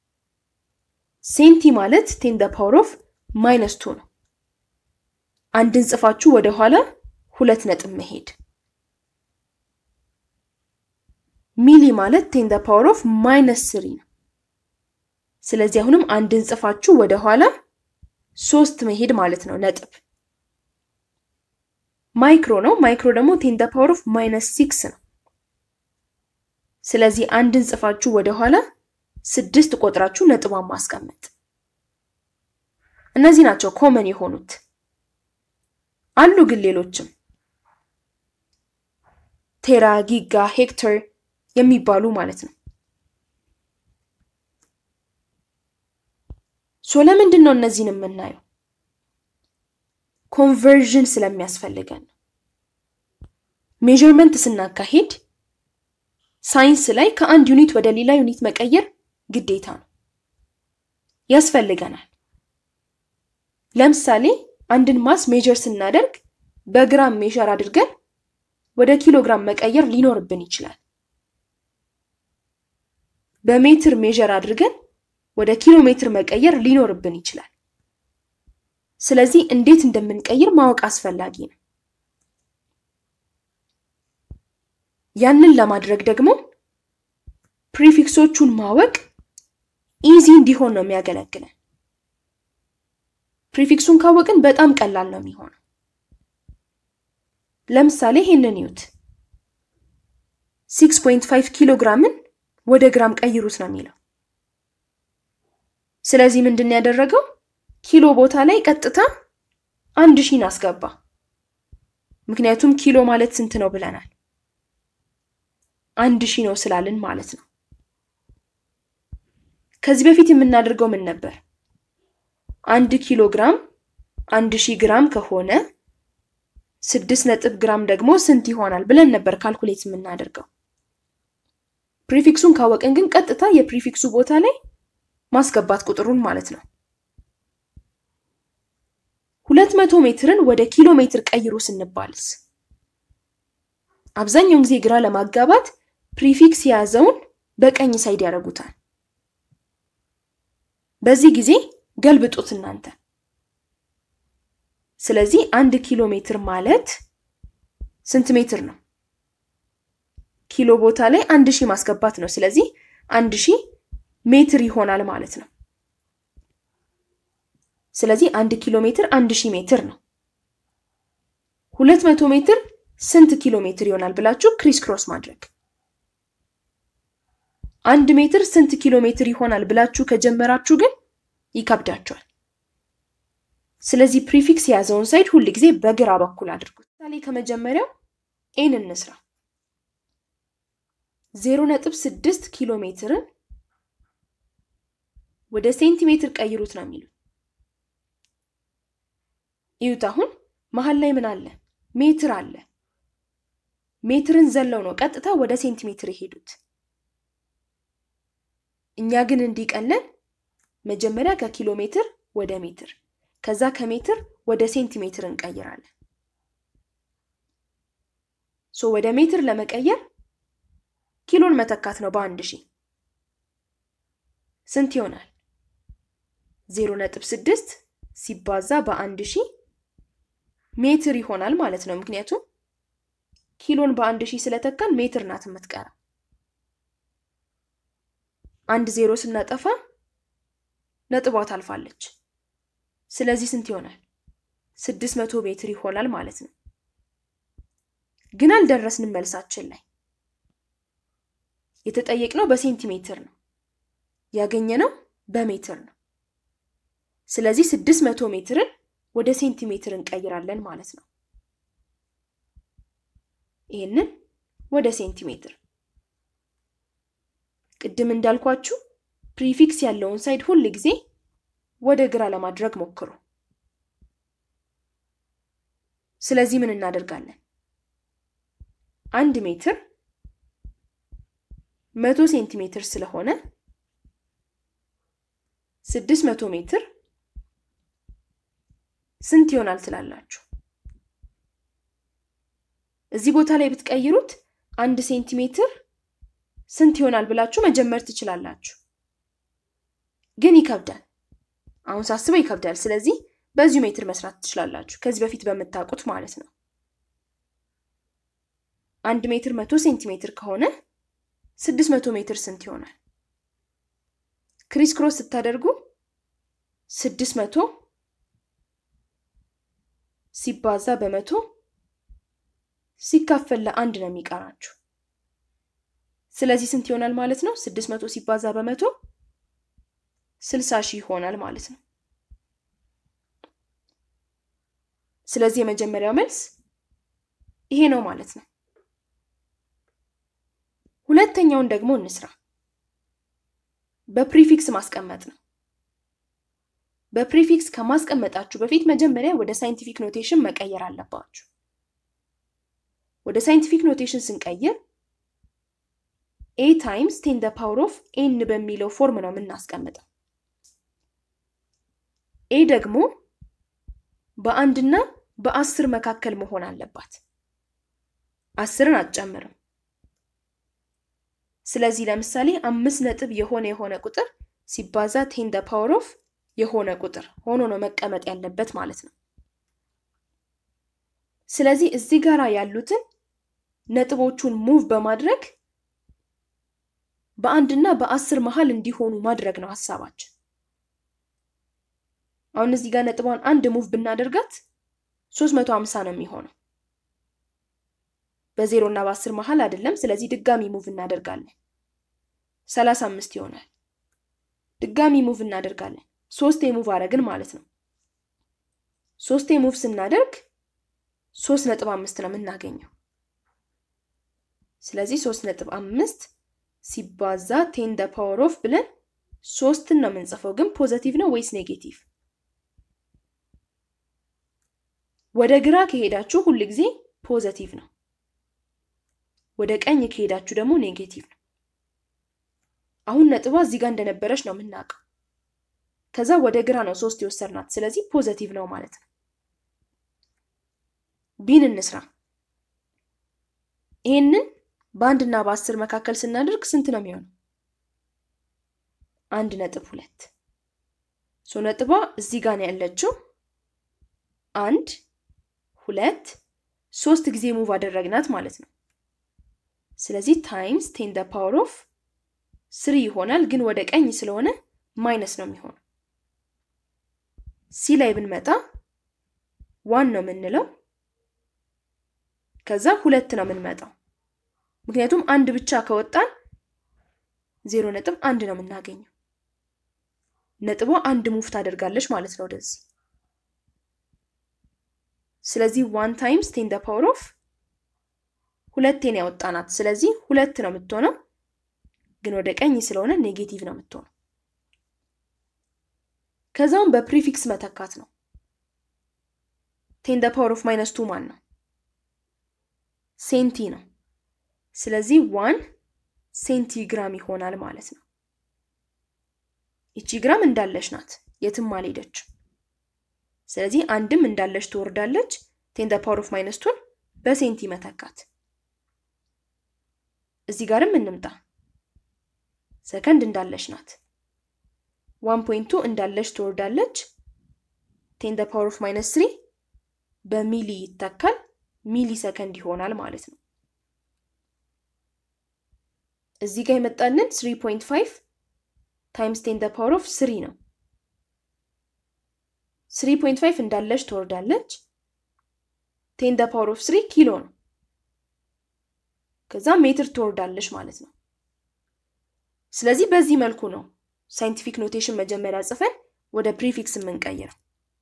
ሴንቲ ማለት ቴን ደ ፓወር ኦፍ ማይነስ ቱ ነው። አንድን ጽፋችሁ ወደኋላ ሁለት ነጥብ መሄድ። ሚሊ ማለት ቴን ደ ፓወር ኦፍ ማይነስ ስሪ ነው። ስለዚህ አሁንም አንድን ጽፋችሁ ወደኋላ ሶስት መሄድ ማለት ነው ነጥብ። ማይክሮ ነው። ማይክሮ ደግሞ ቴን ደ ፓወር ኦፍ ማይነስ ሲክስ ነው። ስለዚህ አንድን ጽፋችሁ ወደኋላ ስድስት ቆጥራችሁ ነጥቧን ማስቀመጥ። እነዚህ ናቸው ኮመን የሆኑት። አሉ ግን ሌሎችም ቴራ፣ ጊጋ፣ ሄክተር የሚባሉ ማለት ነው። ሶ ለምንድን ነው እነዚህን የምናየው? ኮንቨርዥን ስለሚያስፈልገን ነው። ሜዥርመንት ስናካሄድ ሳይንስ ላይ ከአንድ ዩኒት ወደ ሌላ ዩኒት መቀየር ግዴታ ነው፣ ያስፈልገናል። ለምሳሌ አንድን ማስ ሜዥር ስናደርግ በግራም ሜዥር አድርገን ወደ ኪሎግራም መቀየር ሊኖርብን ይችላል። በሜትር ሜዥር አድርገን ወደ ኪሎ ሜትር መቀየር ሊኖርብን ይችላል። ስለዚህ እንዴት እንደምንቀይር ማወቅ አስፈላጊ ነው። ያንን ለማድረግ ደግሞ ፕሪፊክሶቹን ማወቅ ኢዚ እንዲሆን ነው የሚያገለግለን። ፕሪፊክሱን ካወቅን በጣም ቀላል ነው የሚሆነው። ለምሳሌ ይሄንን ይዩት። 6.5 ኪሎ ግራምን ወደ ግራም ቀይሩት ነው የሚለው። ስለዚህ ምንድን ያደረገው ኪሎ ቦታ ላይ ቀጥታ አንድ ሺን አስገባ። ምክንያቱም ኪሎ ማለት ስንት ነው ብለናል? አንድ ሺህ ነው ስላልን ማለት ነው። ከዚህ በፊት የምናደርገው ምን ነበር? አንድ ኪሎ ግራም አንድ ሺህ ግራም ከሆነ ስድስት ነጥብ ግራም ደግሞ ስንት ይሆናል ብለን ነበር ካልኩሌት የምናደርገው። ፕሪፊክሱን ካወቅን ግን ቀጥታ የፕሪፊክሱ ቦታ ላይ ማስገባት ቁጥሩን ማለት ነው። ሁለት መቶ ሜትርን ወደ ኪሎ ሜትር ቀይሩ ስንባልስ አብዛኛውን ጊዜ ግራ ለማጋባት ፕሪፊክስ የያዘውን በቀኝ ሳይድ ያደርጉታል። በዚህ ጊዜ ገልብጡት እናንተ። ስለዚህ አንድ ኪሎ ሜትር ማለት ስንት ሜትር ነው? ኪሎ ቦታ ላይ አንድ ሺህ ማስገባት ነው። ስለዚህ አንድ ሺህ ሜትር ይሆናል ማለት ነው። ስለዚህ አንድ ኪሎ ሜትር አንድ ሺህ ሜትር ነው። ሁለት መቶ ሜትር ስንት ኪሎ ሜትር ይሆናል ብላችሁ ክሪስ ክሮስ ማድረግ። አንድ ሜትር ስንት ኪሎ ሜትር ይሆናል ብላችሁ ከጀመራችሁ ግን ይከብዳቸዋል። ስለዚህ ፕሪፊክስ የያዘውን ሳይድ ሁል ጊዜ በግራ በኩል አድርጉት። ምሳሌ ከመጀመሪያው ኤን እንስራ። ዜሮ ነጥብ ስድስት ኪሎ ሜትርን ወደ ሴንቲሜትር ቀይሩት ነው የሚሉት። እዩት። አሁን መሀል ላይ ምን አለ? ሜትር አለ። ሜትርን ዘለው ነው ቀጥታ ወደ ሴንቲሜትር የሄዱት። እኛ ግን እንዲቀለን መጀመሪያ ከኪሎ ሜትር ወደ ሜትር ከዛ ከሜትር ወደ ሴንቲሜትር እንቀይራለን። ሶ ወደ ሜትር ለመቀየር ኪሎን መተካት ነው በአንድ ሺህ ስንት ይሆናል? ዜሮ ነጥብ ስድስት ሲባዛ በአንድ ሺህ ሜትር ይሆናል ማለት ነው። ምክንያቱም ኪሎን በአንድ ሺህ ስለተካን ሜትር ናት የምትቀራ። አንድ ዜሮ ስናጠፋ ነጥቧ ታልፋለች። ስለዚህ ስንት ይሆናል? ስድስት መቶ ሜትር ይሆናል ማለት ነው። ግን አልደረስንም መልሳችን ላይ። የተጠየቅነው በሴንቲሜትር ነው፣ ያገኘነው በሜትር ነው። ስለዚህ ስድስት መቶ ሜትርን ወደ ሴንቲሜትር እንቀይራለን ማለት ነው። ይህንን ወደ ሴንቲሜትር ቅድም እንዳልኳችሁ ፕሪፊክስ ያለውን ሳይድ ሁል ጊዜ ወደ ግራ ለማድረግ ሞክሩ። ስለዚህ ምን እናደርጋለን? አንድ ሜትር መቶ ሴንቲሜትር ስለሆነ ስድስት መቶ ሜትር ስንት ይሆናል ትላላችሁ? እዚህ ቦታ ላይ ብትቀይሩት አንድ ሴንቲሜትር ስንት ይሆናል ብላችሁ መጀመር ትችላላችሁ። ግን ይከብዳል። አሁን ሳስበው ይከብዳል። ስለዚህ በዚሁ ሜትር መስራት ትችላላችሁ፣ ከዚህ በፊት በምታውቁት ማለት ነው። አንድ ሜትር መቶ ሴንቲሜትር ከሆነ ስድስት መቶ ሜትር ስንት ይሆናል? ክሪስ ክሮስ ስታደርጉ ስድስት መቶ ሲባዛ በመቶ ሲካፈል ለአንድ ነው የሚቀራችሁ። ስለዚህ ስንት ይሆናል ማለት ነው? ስድስት መቶ ሲባዛ በመቶ ስልሳ ሺህ ይሆናል ማለት ነው። ስለዚህ የመጀመሪያው መልስ ይሄ ነው ማለት ነው። ሁለተኛውን ደግሞ እንስራ። በፕሪፊክስ ማስቀመጥ ነው። በፕሪፊክስ ከማስቀመጣችሁ በፊት መጀመሪያ ወደ ሳይንቲፊክ ኖቴሽን መቀየር አለባችሁ። ወደ ሳይንቲፊክ ኖቴሽን ስንቀይር ኤ ታይምስ ቴን ደ ፓወር ኦፍ ኤን በሚለው ፎርም ነው የምናስቀምጠው። ኤ ደግሞ በአንድና በአስር መካከል መሆን አለባት። አስርን አትጨምርም። ስለዚህ ለምሳሌ አምስት ነጥብ የሆነ የሆነ ቁጥር ሲባዛ ቴን ደ ፓወር ኦፍ የሆነ ቁጥር ሆኖ ነው መቀመጥ ያለበት ማለት ነው። ስለዚህ እዚህ ጋር ያሉትን ነጥቦቹን ሙቭ በማድረግ በአንድና በአስር መሀል እንዲሆኑ ማድረግ ነው ሀሳባችን። አሁን እዚህ ጋር ነጥቧን አንድ ሙቭ ብናደርጋት ሶስት መቶ ሀምሳ ነው የሚሆነው በዜሮ እና በአስር መሀል አይደለም። ስለዚህ ድጋሚ ሙቭ እናደርጋለን ሰላሳ አምስት ይሆናል። ድጋሚ ሙቭ እናደርጋለን ሶስቴ ሙቭ አረግን ማለት ነው። ሶስቴ ሙቭ ስናደርግ ሶስት ነጥብ አምስት ነው የምናገኘው። ስለዚህ ሶስት ነጥብ አምስት ሲባዛ ቴን ደ ፓወር ኦፍ ብለን ሶስትን ነው የምንጽፈው። ግን ፖዘቲቭ ነው ወይስ ኔጌቲቭ? ወደ ግራ ከሄዳችሁ ሁል ጊዜ ፖዘቲቭ ነው። ወደ ቀኝ ከሄዳችሁ ደግሞ ኔጌቲቭ ነው። አሁን ነጥቧ እዚህ ጋር እንደነበረች ነው የምናውቀው። ከዛ ወደ ግራ ነው ሶስት የወሰድናት። ስለዚህ ፖዘቲቭ ነው ማለት ነው። ቢን እንስራ። ይህንን በአንድና በአስር መካከል ስናደርግ ስንት ነው የሚሆነው? አንድ ነጥብ ሁለት ሶ ነጥቧ እዚህ ጋር ነው ያለችው። አንድ ሁለት ሶስት ጊዜ ሙቭ አደረግናት ማለት ነው። ስለዚህ ታይምስ ቴን ደ ፓወር ኦፍ ስሪ ይሆናል። ግን ወደ ቀኝ ስለሆነ ማይነስ ነው የሚሆነው። ሲ ላይ ብንመጣ ዋን ነው የምንለው። ከዛ ሁለት ነው የምንመጣው። ምክንያቱም አንድ ብቻ ከወጣን ዜሮ ነጥብ አንድ ነው የምናገኘው። ነጥቧ አንድ ሙቭ ታደርጋለች ማለት ነው ወደዚህ። ስለዚህ ዋን ታይምስ ቴን ደ ፓወር ኦፍ ሁለቴን ያወጣናት። ስለዚህ ሁለት ነው የምትሆነው፣ ግን ወደ ቀኝ ስለሆነ ኔጌቲቭ ነው የምትሆነው። ከዛውም በፕሪፊክስ መተካት ነው። ቴን ደ ፓወር ኦፍ ማይነስ ቱ ማን ነው? ሴንቲ ነው። ስለዚህ ዋን ሴንቲግራም ይሆናል ማለት ነው። ይቺ ግራም እንዳለች ናት፣ የትም አልሄደችም። ስለዚህ አንድም እንዳለች ትወርዳለች። ቴን ደ ፓወር ኦፍ ማይነስ ቱን በሴንቲ መተካት። እዚህ ጋርም እንምጣ። ሰከንድ እንዳለች ናት። ዋን ፖይንቱ እንዳለች ትወርዳለች። ቴን ደ ፓወር ኦፍ ማይነስ ትሪ በሚሊ ይተካል። ሚሊ ሰከንድ ይሆናል ማለት ነው። እዚህ ጋር የመጣልን 3.5 ታይምስ ቴን ደ ፓወር ኦፍ ስሪ ነው። 3.5 እንዳለች ትወርዳለች። ቴን ደ ፓወር ኦፍ ስሪ ኪሎ ነው። ከዛ ሜትር ትወርዳለች ማለት ነው። ስለዚህ በዚህ መልኩ ነው ሳይንቲፊክ ኖቴሽን መጀመሪያ ጽፈን ወደ ፕሪፊክስ የምንቀይረው።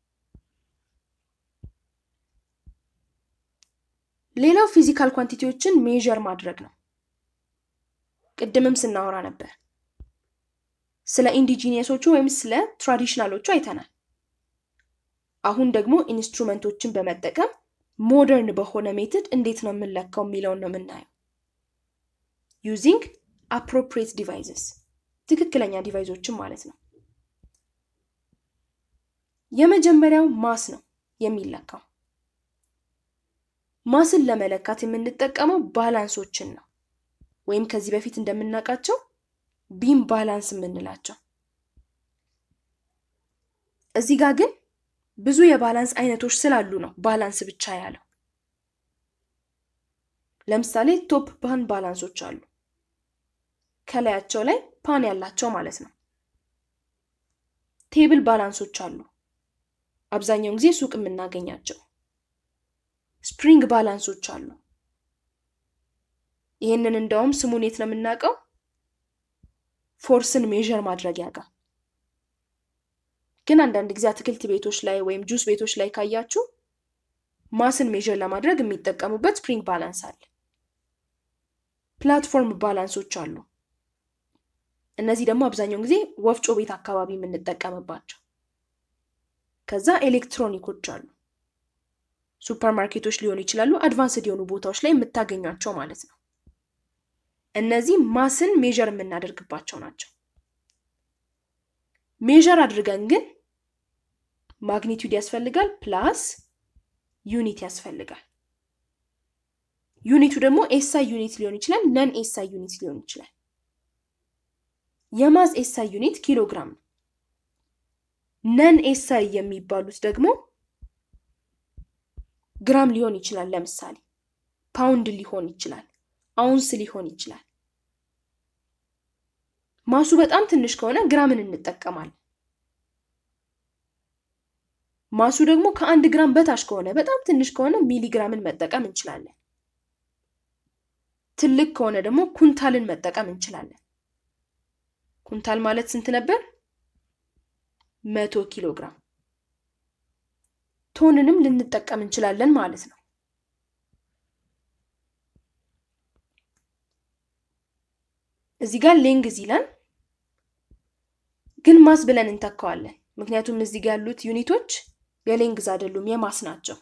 ሌላው ፊዚካል ኳንቲቲዎችን ሜዥር ማድረግ ነው። ቅድምም ስናወራ ነበር። ስለ ኢንዲጂኒየሶቹ ወይም ስለ ትራዲሽናሎቹ አይተናል። አሁን ደግሞ ኢንስትሩመንቶችን በመጠቀም ሞደርን በሆነ ሜትድ እንዴት ነው የምንለካው የሚለውን ነው የምናየው። ዩዚንግ አፕሮፕሪየት ዲቫይዝስ ትክክለኛ ዲቫይዞችን ማለት ነው። የመጀመሪያው ማስ ነው የሚለካው። ማስን ለመለካት የምንጠቀመው ባላንሶችን ነው ወይም ከዚህ በፊት እንደምናውቃቸው ቢም ባላንስ የምንላቸው። እዚህ ጋር ግን ብዙ የባላንስ አይነቶች ስላሉ ነው ባላንስ ብቻ ያለው። ለምሳሌ ቶፕ ፓን ባላንሶች አሉ፣ ከላያቸው ላይ ፓን ያላቸው ማለት ነው። ቴብል ባላንሶች አሉ፣ አብዛኛውን ጊዜ ሱቅ የምናገኛቸው። ስፕሪንግ ባላንሶች አሉ። ይህንን እንደውም ስሙን የት ነው የምናውቀው? ፎርስን ሜዥር ማድረጊያ ጋር። ግን አንዳንድ ጊዜ አትክልት ቤቶች ላይ ወይም ጁስ ቤቶች ላይ ካያችሁ ማስን ሜዥር ለማድረግ የሚጠቀሙበት ስፕሪንግ ባላንስ አለ። ፕላትፎርም ባላንሶች አሉ። እነዚህ ደግሞ አብዛኛውን ጊዜ ወፍጮ ቤት አካባቢ የምንጠቀምባቸው። ከዛ ኤሌክትሮኒኮች አሉ። ሱፐር ማርኬቶች ሊሆኑ ይችላሉ። አድቫንስድ የሆኑ ቦታዎች ላይ የምታገኟቸው ማለት ነው። እነዚህ ማስን ሜዥር የምናደርግባቸው ናቸው። ሜዥር አድርገን ግን ማግኒቱድ ያስፈልጋል ፕላስ ዩኒት ያስፈልጋል። ዩኒቱ ደግሞ ኤስአይ ዩኒት ሊሆን ይችላል፣ ነን ኤስአይ ዩኒት ሊሆን ይችላል። የማስ ኤስአይ ዩኒት ኪሎ ግራም ነው። ነን ኤስአይ የሚባሉት ደግሞ ግራም ሊሆን ይችላል። ለምሳሌ ፓውንድ ሊሆን ይችላል፣ አውንስ ሊሆን ይችላል። ማሱ በጣም ትንሽ ከሆነ ግራምን እንጠቀማለን። ማሱ ደግሞ ከአንድ ግራም በታች ከሆነ በጣም ትንሽ ከሆነ ሚሊግራምን መጠቀም እንችላለን። ትልቅ ከሆነ ደግሞ ኩንታልን መጠቀም እንችላለን። ኩንታል ማለት ስንት ነበር? መቶ ኪሎ ግራም። ቶንንም ልንጠቀም እንችላለን ማለት ነው። እዚህ ጋር ሌንግዝ ይላል፣ ግን ማስ ብለን እንተካዋለን። ምክንያቱም እዚህ ጋር ያሉት ዩኒቶች የሌንግዝ አይደሉም የማስ ናቸው።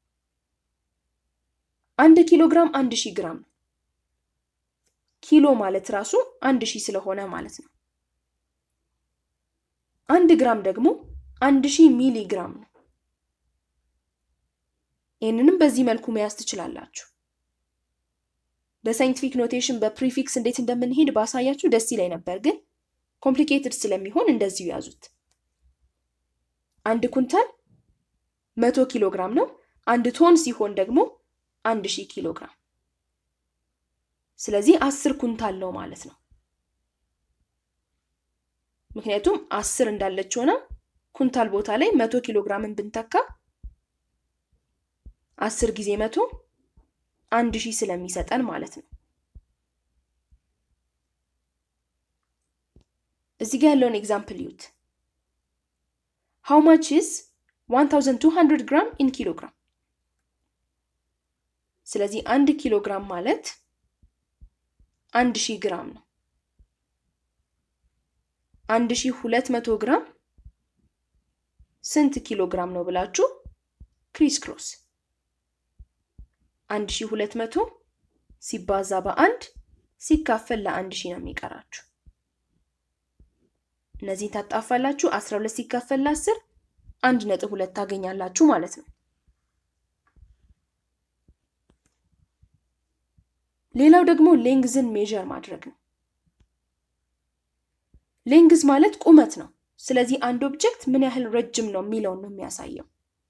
አንድ ኪሎ ግራም አንድ ሺህ ግራም ነው። ኪሎ ማለት ራሱ አንድ ሺህ ስለሆነ ማለት ነው። አንድ ግራም ደግሞ አንድ ሺህ ሚሊ ግራም ነው። ይህንንም በዚህ መልኩ መያዝ ትችላላችሁ። በሳይንቲፊክ ኖቴሽን በፕሪፊክስ እንዴት እንደምንሄድ ባሳያችሁ ደስ ይላይ ነበር፣ ግን ኮምፕሊኬትድ ስለሚሆን እንደዚሁ ያዙት። አንድ ኩንታል መቶ ኪሎ ግራም ነው። አንድ ቶን ሲሆን ደግሞ አንድ ሺህ ኪሎ ግራም። ስለዚህ አስር ኩንታል ነው ማለት ነው። ምክንያቱም አስር እንዳለች ሆና ኩንታል ቦታ ላይ መቶ ኪሎ ግራምን ብንተካ አስር ጊዜ መቶ አንድ ሺህ ስለሚሰጠን ማለት ነው። እዚህ ጋር ያለውን ኤግዛምፕል ዩት ሃው ማች ኢዝ 1200 ግራም ኢን ኪሎ ግራም። ስለዚህ አንድ ኪሎ ግራም ማለት አንድ ሺህ ግራም ነው። አንድ ሺህ ሁለት መቶ ግራም ስንት ኪሎ ግራም ነው ብላችሁ ክሪስ ክሮስ አንድ ሺህ ሁለት መቶ ሲባዛ በአንድ ሲካፈል ለአንድ ሺህ ነው የሚቀራችሁ። እነዚህን ታጣፋላችሁ። አስራ ሁለት ሲካፈል ለአስር አንድ ነጥብ ሁለት ታገኛላችሁ ማለት ነው። ሌላው ደግሞ ሌንግዝን ሜዥር ማድረግ ነው። ሌንግዝ ማለት ቁመት ነው። ስለዚህ አንድ ኦብጀክት ምን ያህል ረጅም ነው የሚለውን ነው የሚያሳየው።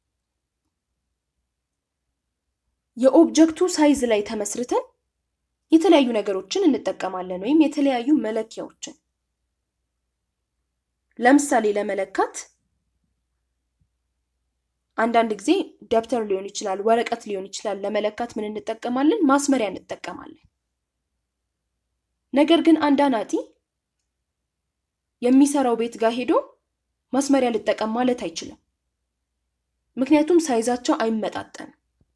የኦብጀክቱ ሳይዝ ላይ ተመስርተን የተለያዩ ነገሮችን እንጠቀማለን ወይም የተለያዩ መለኪያዎችን ለምሳሌ ለመለካት አንዳንድ ጊዜ ደብተር ሊሆን ይችላል፣ ወረቀት ሊሆን ይችላል። ለመለካት ምን እንጠቀማለን? ማስመሪያ እንጠቀማለን። ነገር ግን አንድ አናጢ የሚሰራው ቤት ጋር ሄዶ ማስመሪያ ልጠቀም ማለት አይችልም። ምክንያቱም ሳይዛቸው አይመጣጠንም።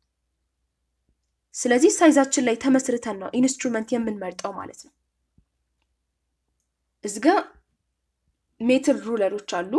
ስለዚህ ሳይዛችን ላይ ተመስርተን ነው ኢንስትሩመንት የምንመርጠው ማለት ነው። እዚጋ ሜትር ሩለሮች አሉ።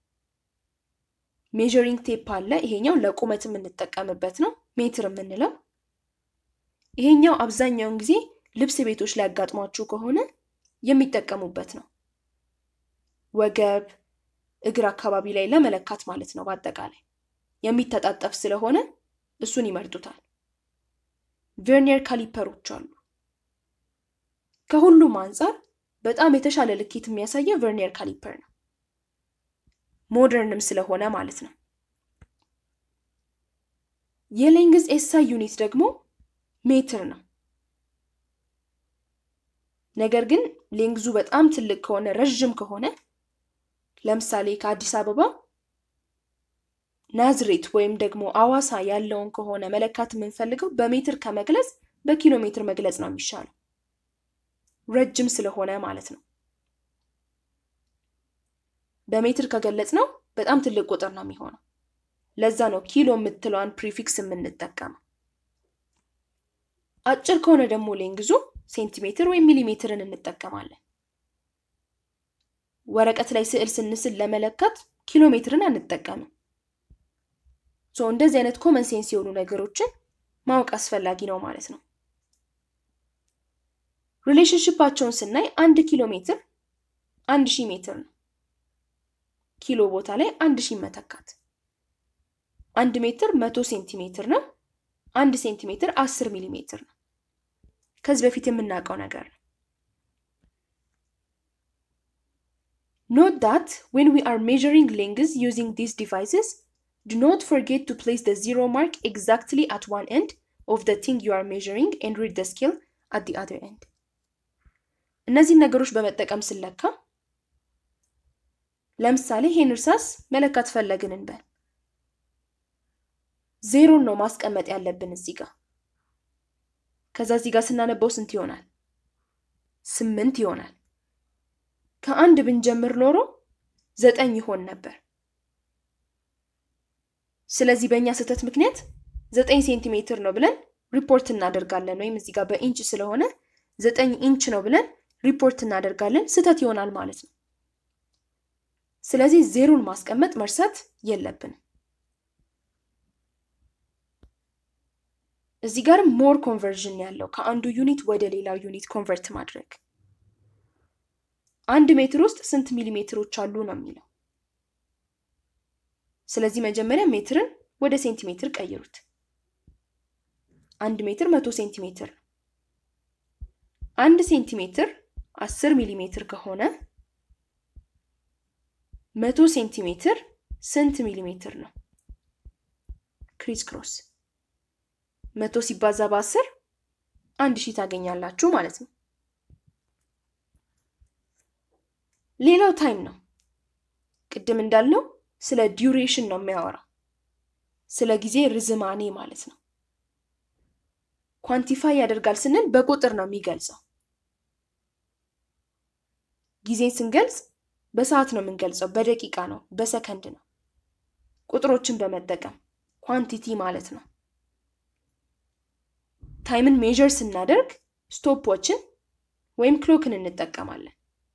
ሜዥሪንግ ቴፕ አለ። ይሄኛው ለቁመት የምንጠቀምበት ነው ሜትር የምንለው። ይሄኛው አብዛኛውን ጊዜ ልብስ ቤቶች ላይ ያጋጥሟችሁ ከሆነ የሚጠቀሙበት ነው። ወገብ፣ እግር አካባቢ ላይ ለመለካት ማለት ነው። በአጠቃላይ የሚተጣጠፍ ስለሆነ እሱን ይመርጡታል። ቨርኒየር ካሊፐሮች አሉ። ከሁሉም አንጻር በጣም የተሻለ ልኬት የሚያሳየው ቨርኒየር ካሊፐር ነው። ሞደርንም ስለሆነ ማለት ነው። የሌንግዝ ኤስአይ ዩኒት ደግሞ ሜትር ነው። ነገር ግን ሌንግዙ በጣም ትልቅ ከሆነ ረዥም ከሆነ ለምሳሌ ከአዲስ አበባ ናዝሬት ወይም ደግሞ አዋሳ ያለውን ከሆነ መለካት የምንፈልገው በሜትር ከመግለጽ በኪሎ ሜትር መግለጽ ነው የሚሻለው፣ ረጅም ስለሆነ ማለት ነው። በሜትር ከገለጽ ነው በጣም ትልቅ ቁጥር ነው የሚሆነው። ለዛ ነው ኪሎ የምትለዋን ፕሪፊክስ የምንጠቀመው። አጭር ከሆነ ደግሞ ሌንግዙ ሴንቲሜትር ወይም ሚሊሜትርን እንጠቀማለን። ወረቀት ላይ ስዕል ስንስል ለመለካት ኪሎ ሜትርን አንጠቀምም። ሶ እንደዚህ አይነት ኮመን ሴንስ የሆኑ ነገሮችን ማወቅ አስፈላጊ ነው ማለት ነው። ሪሌሽንሽፓቸውን ስናይ አንድ ኪሎ ሜትር አንድ ሺህ ሜትር ነው። ኪሎ ቦታ ላይ አንድ ሺህ መተካት። አንድ ሜትር መቶ ሴንቲሜትር ነው። አንድ ሴንቲሜትር አስር ሚሊ ሜትር ነው። ከዚህ በፊት የምናውቀው ነገር ነው። ኖት ዳት ዌን ዊ አር ሜዥሪንግ ሌንግዝ ዩዚንግ ዲስ ዲቫይስስ ዱ ኖት ፎርጌት ቱ ፕሌስ ደ ዚሮ ማርክ ኤግዛክትሊ አት ዋን ኤንድ ኦፍ ደ ቲንግ ዩ አር ሜዥሪንግ ኤንድ ሪድ ደ ስኬል አት ዲ አዘር ኤንድ። እነዚህን ነገሮች በመጠቀም ስለካ ለምሳሌ ይሄን እርሳስ መለካት ፈለግን እንበል። ዜሮን ነው ማስቀመጥ ያለብን እዚህ ጋር። ከዛ እዚህ ጋር ስናነበው ስንት ይሆናል? ስምንት ይሆናል። ከአንድ ብንጀምር ኖሮ ዘጠኝ ይሆን ነበር። ስለዚህ በእኛ ስህተት ምክንያት ዘጠኝ ሴንቲሜትር ነው ብለን ሪፖርት እናደርጋለን። ወይም እዚህ ጋር በኢንች ስለሆነ ዘጠኝ ኢንች ነው ብለን ሪፖርት እናደርጋለን። ስህተት ይሆናል ማለት ነው። ስለዚህ ዜሮን ማስቀመጥ መርሳት የለብንም። እዚህ ጋር ሞር ኮንቨርዥን ያለው ከአንዱ ዩኒት ወደ ሌላው ዩኒት ኮንቨርት ማድረግ። አንድ ሜትር ውስጥ ስንት ሚሊሜትሮች አሉ ነው የሚለው። ስለዚህ መጀመሪያ ሜትርን ወደ ሴንቲሜትር ቀይሩት። አንድ ሜትር መቶ ሴንቲሜትር ነው። አንድ ሴንቲሜትር አስር ሚሊ ሜትር ከሆነ መቶ ሴንቲሜትር ስንት ሚሊ ሜትር ነው? ክሪስ ክሮስ መቶ ሲባዛ በአስር አንድ ሺህ ታገኛላችሁ ማለት ነው። ሌላው ታይም ነው። ቅድም እንዳልነው ስለ ዲዩሬሽን ነው የሚያወራው፣ ስለ ጊዜ ርዝማኔ ማለት ነው። ኳንቲፋይ ያደርጋል ስንል በቁጥር ነው የሚገልጸው። ጊዜን ስንገልጽ በሰዓት ነው የምንገልጸው፣ በደቂቃ ነው፣ በሰከንድ ነው። ቁጥሮችን በመጠቀም ኳንቲቲ ማለት ነው። ታይምን ሜዥር ስናደርግ ስቶፖችን ወይም ክሎክን እንጠቀማለን።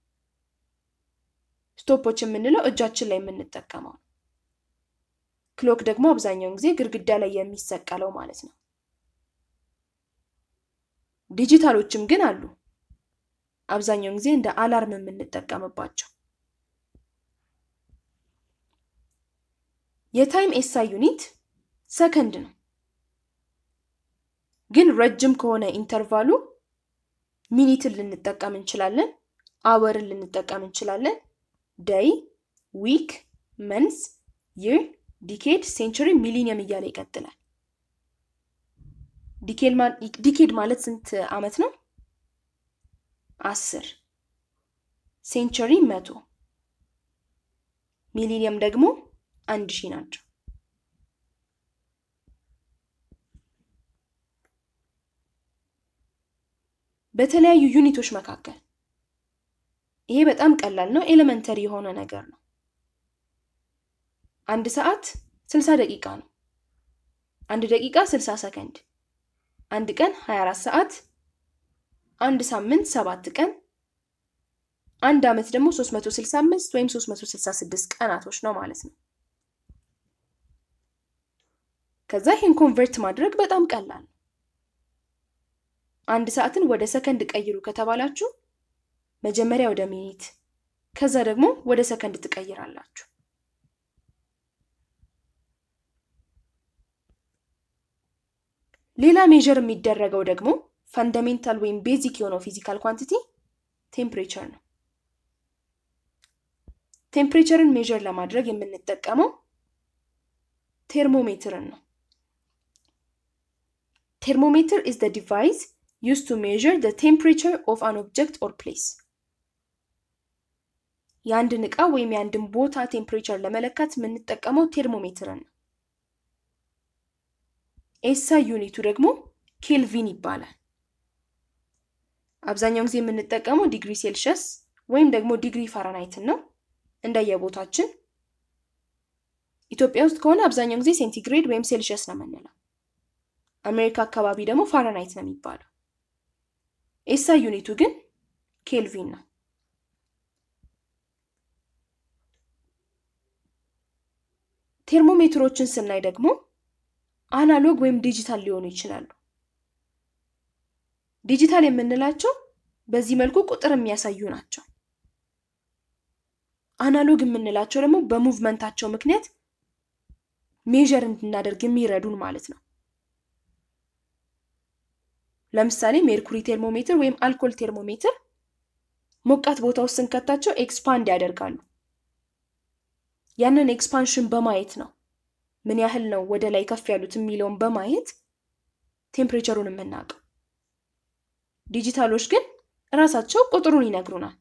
ስቶፖች የምንለው እጃችን ላይ የምንጠቀመው ነው። ክሎክ ደግሞ አብዛኛውን ጊዜ ግድግዳ ላይ የሚሰቀለው ማለት ነው። ዲጂታሎችም ግን አሉ። አብዛኛውን ጊዜ እንደ አላርም የምንጠቀምባቸው። የታይም ኤስአይ ዩኒት ሰከንድ ነው። ግን ረጅም ከሆነ ኢንተርቫሉ ሚኒትን ልንጠቀም እንችላለን፣ አወርን ልንጠቀም እንችላለን፣ ደይ፣ ዊክ፣ መንስ፣ ይር፣ ዲኬድ፣ ሴንቸሪ፣ ሚሊኒየም እያለ ይቀጥላል። ዲኬድ ማለት ስንት ዓመት ነው? አስር ሴንቸሪ መቶ ሚሊኒየም ደግሞ አንድ ሺህ ናቸው። በተለያዩ ዩኒቶች መካከል ይሄ በጣም ቀላል ነው፣ ኤሌመንተሪ የሆነ ነገር ነው። አንድ ሰዓት ስልሳ ደቂቃ ነው። አንድ ደቂቃ ስልሳ ሰከንድ፣ አንድ ቀን 24 ሰዓት፣ አንድ ሳምንት ሰባት ቀን፣ አንድ ዓመት ደግሞ 365 ወይም 366 ቀናቶች ነው ማለት ነው። ከዛ ይህን ኮንቨርት ማድረግ በጣም ቀላል ነው። አንድ ሰዓትን ወደ ሰከንድ ቀይሩ ከተባላችሁ መጀመሪያ ወደ ሚኒት ከዛ ደግሞ ወደ ሰከንድ ትቀይራላችሁ። ሌላ ሜዥር የሚደረገው ደግሞ ፈንዳሜንታል ወይም ቤዚክ የሆነው ፊዚካል ኳንቲቲ ቴምፕሬቸር ነው። ቴምፕሬቸርን ሜዥር ለማድረግ የምንጠቀመው ቴርሞሜትርን ነው። ቴርሞሜትር ኢዝ ዘ ዲቫይስ used to measure the temperature of an object or place የአንድን ዕቃ ወይም የአንድን ቦታ ቴምፕሬቸር ለመለካት የምንጠቀመው ቴርሞሜትርን ነው። ኤስአይ ዩኒቱ ደግሞ ኬልቪን ይባላል። አብዛኛውን ጊዜ የምንጠቀመው ዲግሪ ሴልሺየስ ወይም ደግሞ ዲግሪ ፋራናይትን ነው እንደየቦታችን። ኢትዮጵያ ውስጥ ከሆነ አብዛኛውን ጊዜ ሴንቲግሬድ ወይም ሴልሺየስ ነው የምንለው። አሜሪካ አካባቢ ደግሞ ፋራናይት ነው የሚባለው። ኤስአይ ዩኒቱ ግን ኬልቪን ነው። ቴርሞሜትሮችን ስናይ ደግሞ አናሎግ ወይም ዲጂታል ሊሆኑ ይችላሉ። ዲጂታል የምንላቸው በዚህ መልኩ ቁጥር የሚያሳዩ ናቸው። አናሎግ የምንላቸው ደግሞ በሙቭመንታቸው ምክንያት ሜዥር እንድናደርግ የሚረዱን ማለት ነው። ለምሳሌ ሜርኩሪ ቴርሞሜትር ወይም አልኮል ቴርሞሜትር ሞቃት ቦታ ውስጥ ስንከታቸው ኤክስፓንድ ያደርጋሉ። ያንን ኤክስፓንሽን በማየት ነው ምን ያህል ነው ወደ ላይ ከፍ ያሉት የሚለውን በማየት ቴምፕሬቸሩን የምናውቀው። ዲጂታሎች ግን እራሳቸው ቁጥሩን ይነግሩናል።